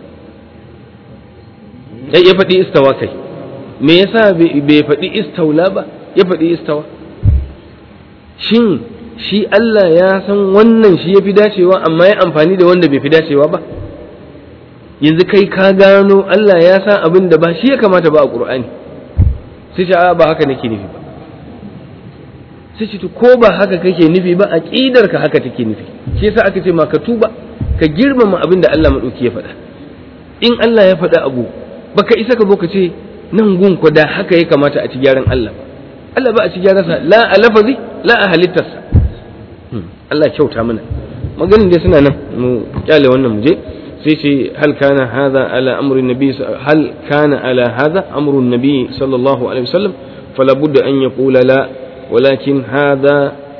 ya faɗi istawa kai me yasa bai faɗi istaula ba ya faɗi istawa shin shi Allah ya san wannan shi ya fi dacewa amma ya amfani da wanda bai fi dacewa ba yanzu kai ka gano Allah ya san abin da ba shi ya kamata ba a ƙur'ani sai ce ba haka nake nufi ba sai ce ko ba haka kake nufi ba aqidar ka haka take nufi shi yasa aka ce ma ka tuba ka girmama abin da Allah madauki ya faɗa in Allah ya faɗa abu baka isa ka zo ka ce nan gun ku da haka ya kamata a ci gyaran Allah ba Allah ba a ci gyaransa la a lafazi la a halittarsa Allah kyauta mana maganin dai suna nan mu kyale wannan mu je sai ce hal kana hadha ala amri nabi hal kana ala hadha amru nabi sallallahu alaihi wasallam fala budda an yaqula la walakin hadha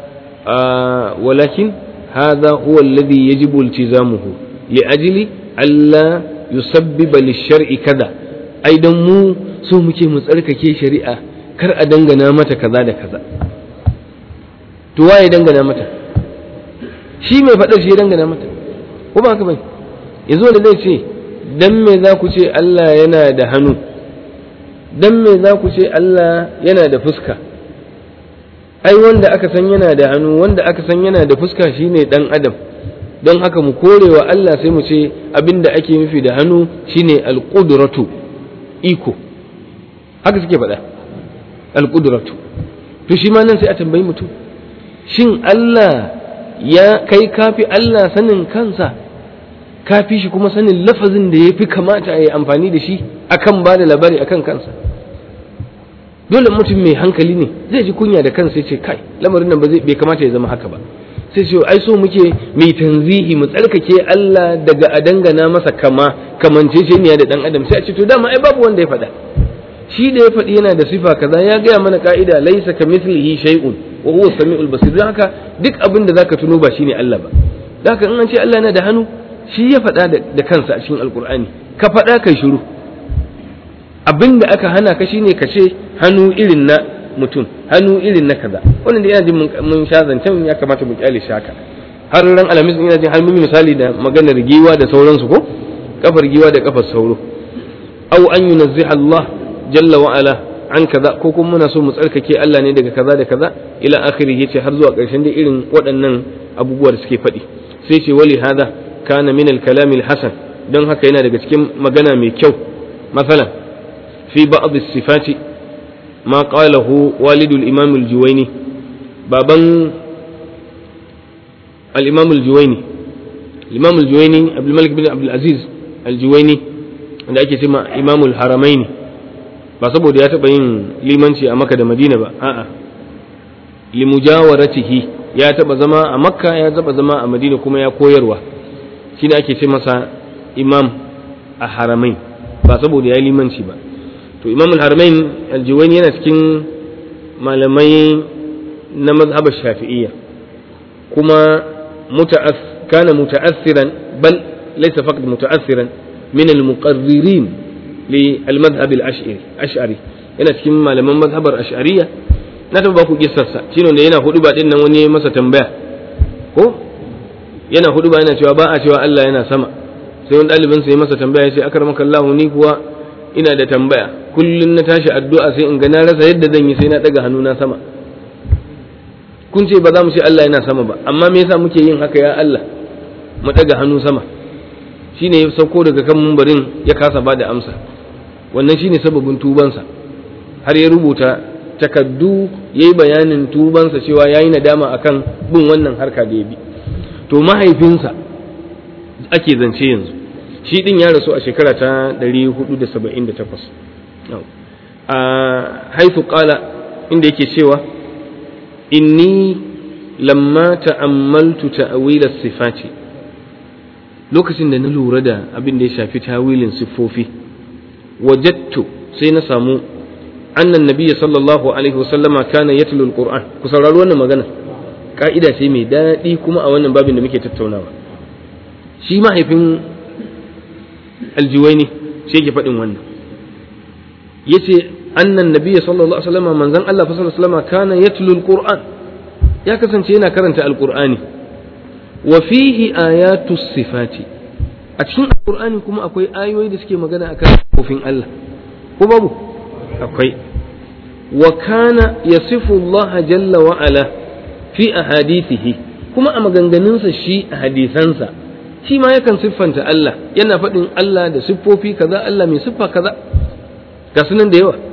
walakin hadha huwa alladhi yajibu iltizamuhu li ajli alla yusabbiba lish-shar'i kaza ai dan mu so muke mu tsarkake shari'a kar a dangana mata kaza da kaza to waye dangana mata shi mai faɗar shi ya dangana mata ko ba haka bai yanzu wanda zai ce dan me za ku ce Allah yana da hannu dan me za ku ce Allah yana da fuska ai wanda aka san yana da hannu wanda aka san yana da fuska shine dan adam don haka mu korewa Allah sai mu ce abinda ake nufi da hannu shine alqudratu iko haka suke faɗa alqudratu to shi ma nan sai a tambayi mutum shin Allah ya kai kafi Allah sanin kansa kafi shi kuma sanin lafazin da ya fi kamata a yi amfani da shi akan ba da labari akan kansa dole mutum mai hankali ne zai ji kunya da kansa ce kai lamarin nan bai kamata ya zama haka ba sai ce ai so muke mai tanzihi mu tsarkake Allah daga a dangana masa kama kamanceceniya da dan adam sai a ce to dama ai babu wanda ya faɗa shi da ya faɗi yana da sifa kaza ya gaya mana ka'ida laisa kamithlihi shay'un wa huwa samiul basir don haka duk abin da zaka tuno ba shine Allah ba don haka in an ce Allah yana da hannu shi ya faɗa da kansa a cikin alkur'ani ka faɗa kai shiru abin da aka hana ka shine ka ce hannu irin na mutum hannu irin na kaza wannan da yana jin mun sha zancen ya kamata mu kyale shi haka har ran alamis ina jin har mun misali da maganar giwa da sauransu ko kafar giwa da kafar sauro aw an yunazziha Allah jalla wa ala an kaza ko kuma muna so mu tsarkake Allah ne daga kaza da kaza ila akhiri yace har zuwa ƙarshen da irin waɗannan abubuwa da suke faɗi sai ce wali hada kana min al-kalam al-hasan don haka yana daga cikin magana mai kyau masalan fi ba'd as-sifati ma qalahu walidul imam al-juwayni baban al-imam al-juwayni al-imam al-juwayni abdul malik bin abdul aziz al-juwayni wanda ake cewa imamul haramaini ba saboda ya taɓa yin limanci a makka da madina ba a'a limujawaratihi ya taɓa zama a makka ya taɓa zama a madina kuma ya koyarwa shi ne ake ce masa imam a haramain ba saboda ya limanci ba to imam al-haramain aljiwani yana cikin malamai na mazhabar shafi'iyya kuma kana muta'assiran bal laysa faqat muta'assiran min al-muqarririn للمذهب الأشعري أشعري yana cikin malaman mazhabar ash'ariya na taɓa baku kissarsa shine da yana hudu ba din nan wani masa tambaya ko yana hudu ba yana cewa ba a cewa Allah yana sama sai wani ɗalibin sai masa tambaya sai akramaka Allah ni kuwa ina da tambaya kullun na tashi addu'a sai in ga na rasa yadda zan yi sai na daga hannuna sama kun ce ba za mu ce Allah yana sama ba amma me yasa muke yin haka ya Allah mu daga hannu sama shine ya sauko daga kan mumbarin ya kasa ba da amsa wannan shine sababin tubansa har ya rubuta takaddu yayi bayanin tubansa cewa yayi nadama akan bin wannan harka da ya bi to mahaifinsa ake zance yanzu shi din ya rasu a shekara ta 478 a haifu qala inda yake cewa inni lamma ta'ammaltu ta'wil as-sifati lokacin da na lura da abin da ya shafi tawilin siffofi wajattu sai na samu annan nabiyya sallallahu alaihi wasallama kana yatlu alquran ku saurari wannan magana ka'ida ce mai daɗi kuma a wannan babin da muke tattaunawa shi mahaifin aljiwaini shi yake faɗin wannan yace annan nabiyya sallallahu alaihi wasallama manzon Allah sallallahu alaihi wasallama kana yatlu alquran ya kasance yana karanta alqur'ani wa fihi ayatu sifati a cikin alqur'ani kuma akwai ayoyi da suke magana akan kofin Allah ko babu akwai wa kana yasifu Allah jalla wa ala fi ahadithihi kuma a maganganunsa shi a hadisansa shi ma yakan siffanta Allah yana faɗin Allah da siffofi kaza Allah mai siffa kaza ga sunan da yawa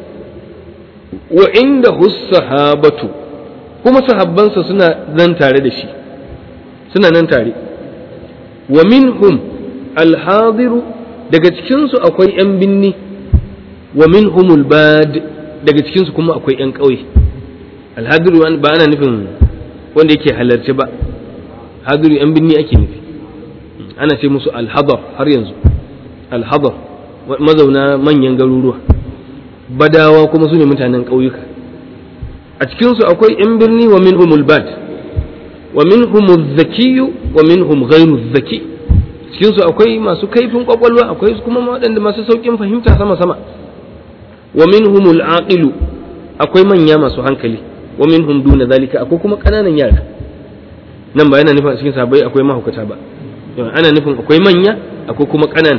wa inda sahabatu kuma sahabbansa suna nan tare da shi suna nan tare wa minhum alhadiru daga cikinsu akwai 'yan binni wa minhumul bad daga cikinsu kuma akwai 'yan ƙauye alhadiru ba ana nufin wanda yake halarci ba hadiru 'yan binni ake nufi ana ce musu alhadar har yanzu alhadar mazauna manyan garuruwa badawa kuma su ne mutanen ƙauyuka a cikinsu akwai 'yan birni wa minhumul bad wa minhumul zakiyu wa minhum ghairu zaki cikinsu akwai masu kaifin kwakwalwa akwai kuma waɗanda masu sauƙin fahimta sama sama wa minhumul aqilu akwai manya masu hankali wa minhum duna zalika akwai kuma ƙananan yara nan ba yana nufin a cikin sabai akwai mahaukata ba ana nufin akwai manya akwai kuma ƙanana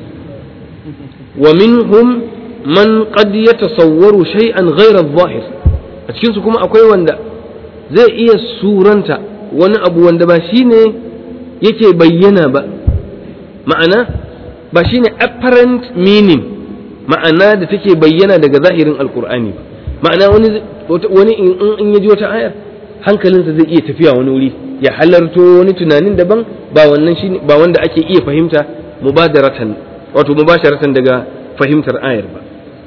wa minhum man qad yatasawwaru shay'an ghayra adh-dhahir a cikin su kuma akwai wanda zai iya suranta wani abu wanda ba shine yake bayyana ba ma'ana ba shine apparent meaning ma'ana da take bayyana daga zahirin alkur'ani ba ma'ana wani wani in ya ji wata ayar hankalinsa zai iya tafiya wani wuri ya halarto wani tunanin daban ba wannan shine ba wanda ake iya fahimta mubadaratan wato mubasharatan daga fahimtar ayar ba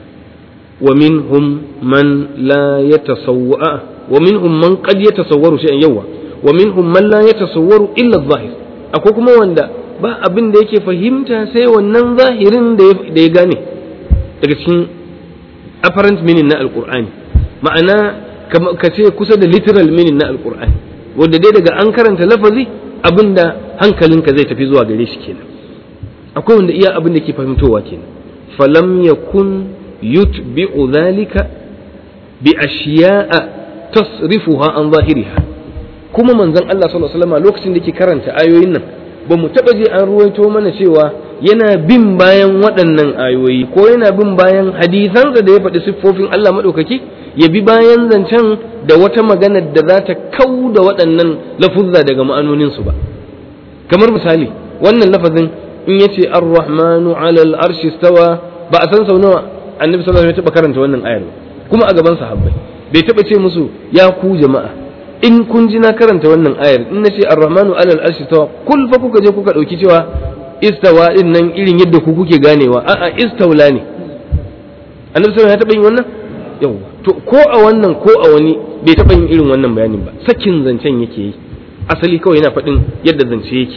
wa minhum man la yatasawwa wa minhum man qad yatasawwaru shay'an yawa wa minhum man la yatasawwaru illa adh-dhahir akwai kuma wanda ba abin da yake fahimta sai wannan zahirin da ya gane daga cikin apparent meaning na alqur'ani ma'ana ka ce kusa da literal meaning na alqur'ani wanda dai daga an karanta lafazi abinda hankalinka zai tafi zuwa gare shi kenan akwai wanda iya abin da ke fahimtowa kenan falam yakun yutbi'u dhalika bi ashiya'a tasrifuha an zahiriha kuma manzon Allah sallallahu alaihi wasallam lokacin da yake karanta ayoyin nan ba mu taba je an ruwaito mana cewa yana bin bayan waɗannan ayoyi ko yana bin bayan hadisansa da ya faɗi siffofin Allah maɗaukaki ya bi bayan zancen da wata magana da za ta kau da waɗannan lafuzza daga ma'anoninsu ba kamar misali wannan lafazin in ya ce ar-rahmanu alal arshi stawa ba a san sau nawa annabi sallallahu alaihi wasallam ya taɓa karanta wannan ayar ba kuma a gaban sahabbai bai taɓa ce musu ya ku jama'a in kun ji na karanta wannan ayar in na ce ar-rahmanu alal arshi stawa kul fa kuka je kuka ɗauki cewa istawa din nan irin yadda ku kuke ganewa a'a istawla ne annabi sallallahu ya taɓa yin wannan yawa to ko a wannan ko a wani bai taɓa yin irin wannan bayanin ba sakin zancen yake yi asali kawai yana faɗin yadda zance yake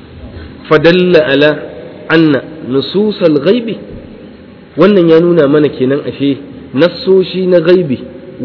fadalla ala anna nususal ghaibi wannan ya nuna mana kenan ashe nassoshi na ghaibi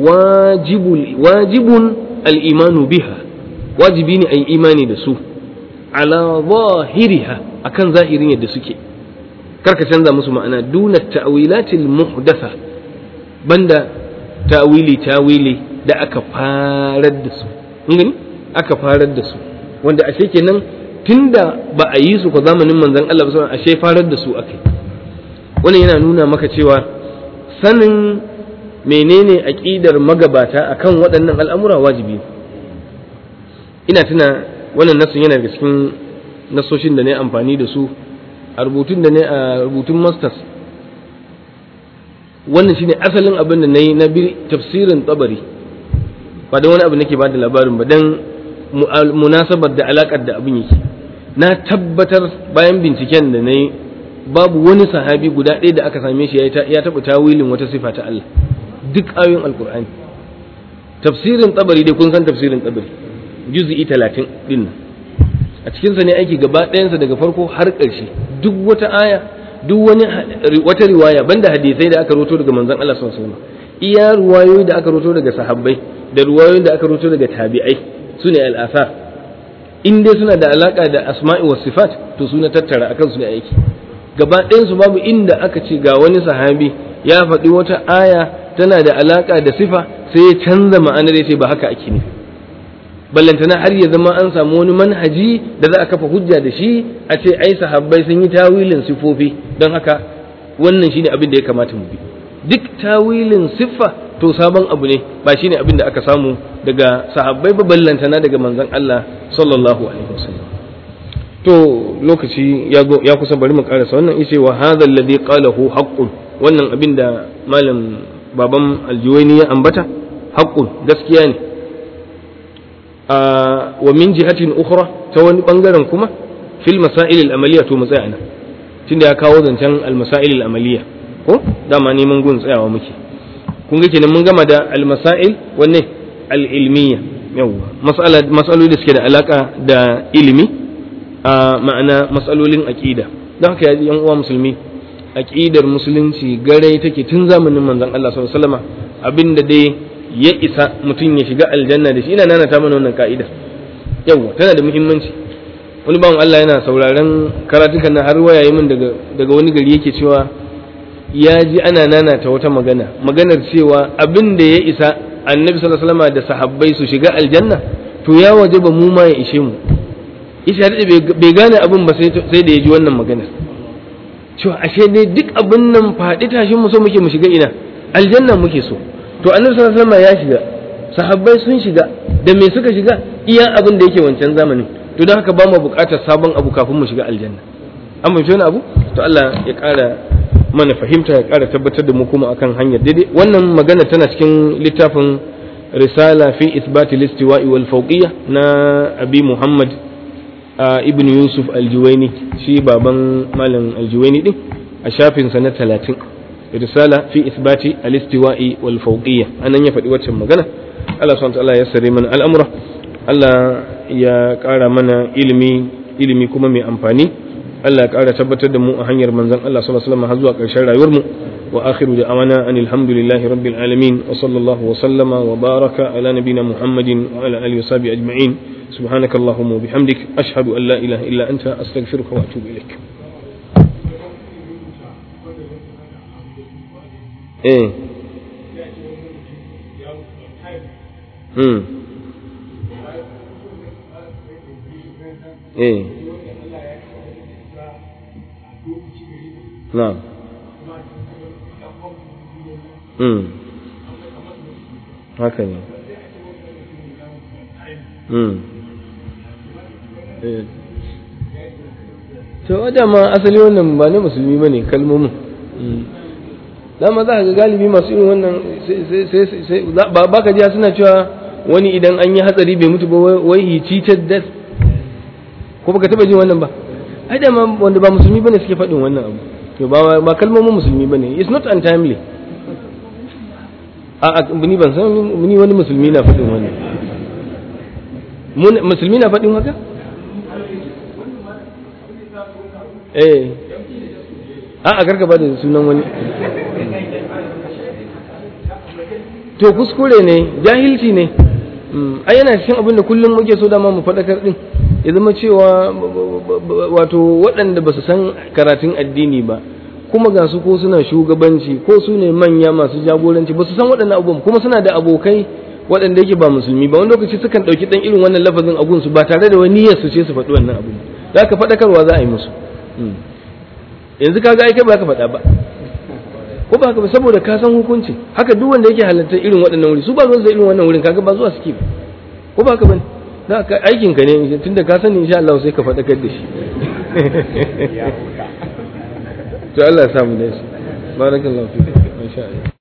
wajibul wajibun al-imanu biha wajibi ne a yi imani da su ala zahiriha akan zahirin yadda suke karka canza musu ma'ana duna ta'wilatil muhdatha banda ta'wili ta'wili da aka farar da su gani aka farar da su wanda ashe kenan tunda ba a yi su ko zamanin manzon Allah ba ashe farar da su akai wannan yana nuna maka cewa sanin menene aqidar magabata akan waɗannan al'amura wajibi ina tuna wannan nasun yana daga cikin nasoshin da ne amfani da su a rubutun da ne a rubutun masters wannan shine asalin abin da na yi na bi tafsirin tsabari ba don wani abu nake ba da labarin ba don munasabar da alakar da abin yake na tabbatar bayan binciken da na yi babu wani sahabi guda ɗaya da aka same shi ya taɓa tawilin wata sifa ta Allah duk ayoyin alkur'ani tafsirin tsabari dai kun san tafsirin tsabari juz'i talatin din nan a cikinsa ne aiki gaba ɗayansa daga farko har ƙarshe duk wata aya duk wani wata riwaya banda hadisai da aka roto daga manzon Allah sallallahu alaihi wasallam iya riwayoyi da aka roto daga sahabbai da riwayoyin da aka roto daga tabi'ai sune al-asar in dai suna da alaka da asma'i was sifat to suna tattara akan su ne aiki gaba ɗayansu babu inda aka ce ga wani sahabi ya faɗi wata aya tana da alaka da sifa sai ya canza ma'anar ya ce ba haka ake nufi ballantana har ya zama an samu wani manhaji da za a kafa hujja da shi a ce ai sahabbai sun yi tawilin sifofi don haka wannan shine abin da ya kamata mu bi duk tawilin siffa to sabon abu ne ba shine abin da aka samu daga sahabbai ba ballantana daga manzon Allah sallallahu alaihi wasallam to lokaci ya kusa bari mu karasa wannan yace wa hadha alladhi qalahu haqqun wannan abin da malam baban aljuwaini ya ambata haqqun gaskiya ne wa min jihatin ukhra ta wani bangaren kuma fil masail al amaliya to matsaya nan tunda ya kawo zancen almasail amaliya ko dama neman gun tsayawa muke kun ga kenan mun gama da almasail wanne al-ilmiya yawwa mas'aloli da suke da alaka da ilimi a ma'ana matsalolin aqida don haka ya yan uwa musulmi aqidar musulunci garai take tun zamanin manzon Allah sallallahu alaihi wasallam abinda dai ya isa mutum ya shiga aljanna da shi ina nana ta mana wannan ka'ida yawwa tana da muhimmanci wani bawan Allah yana sauraron karatukan na har wayaye min daga daga wani gari yake cewa ya ji ana nanata wata magana maganar cewa abin da ya isa annabi sallallahu alaihi wasallam da sahabbai su shiga aljanna to ya waje ba mu ma ya ishe mu isha da bai gane abin ba sai da ya ji wannan maganar cewa ashe dai duk abin nan faɗi tashin mu so muke mu shiga ina aljanna muke so to annabi sallallahu alaihi wasallam ya shiga sahabbai sun shiga da me suka shiga iya abin da yake wancan zamanin to don haka ba mu buƙatar sabon abu kafin mu shiga aljanna an fahimci wani abu to Allah ya ƙara mana fahimta ya ƙara tabbatar da mu kuma akan hanyar daidai wannan magana tana cikin littafin risala fi isbati listiwa'i wal fawqiyya na abi muhammad ibn yusuf aljuwaini shi baban malam aljuwaini din a shafinsa na talatin risala fi isbati alistiwa'i wal fawqiyya anan ya faɗi waccan magana Allah subhanahu wa ta'ala ya sare mana al'amura Allah ya ƙara mana ilimi ilimi kuma mai amfani Allah ya ƙara tabbatar da mu a hanyar manzon Allah sallallahu alaihi wasallam har zuwa ƙarshen rayuwar mu wa akhiru da'awana anil hamdulillahi rabbil alamin wa sallallahu wa sallama wa baraka ala nabiyyina muhammadin wa ala alihi wa sahbihi ajma'in سبحانك اللهم وبحمدك أشهد أن لا إله إلا أنت أستغفرك وأتوب إليك إيه امم إيه نعم امم هكذا امم to dama asali wannan ba na musulmi ba ne kalmomin dama za ka ga galibi masu irin wannan ba ka jiya suna cewa wani idan an yi hatsari bai mutu ba wai he cheated death ko baka taba jin wannan ba ai dama wanda ba musulmi bane suke faɗin wannan abu to ba ba kalmomin musulmi bane it's not untimely a ni ban san ni wani musulmi na faɗin wannan musulmi na faɗin haka eh a a gargaba da sunan wani to kuskure ne jahilci ne ai yana cikin abin da kullum muke so dama mu faɗakar din ya zama cewa wato waɗanda ba su san karatun addini ba kuma ga su ko suna shugabanci ko su ne manya masu jagoranci ba su san waɗannan abubuwan kuma suna da abokai waɗanda yake ba musulmi ba wani lokaci sukan ɗauki ɗan irin wannan lafazin a gunsu ba tare da wani niyyar su ce su faɗi wannan abu za ka faɗakarwa za a yi musu yanzu ka ga kai ba ka faɗa ba ko ba ka ba saboda ka san hukunci haka duk wanda yake halartar irin waɗannan wuri su ba zuwa irin wannan wurin kaga ba zuwa suke ba ko ba ka bane za ka aikin ka ne tunda ka sani insha Allah sai ka faɗakar da shi to Allah ya samu da shi barakallahu fiik insha Allah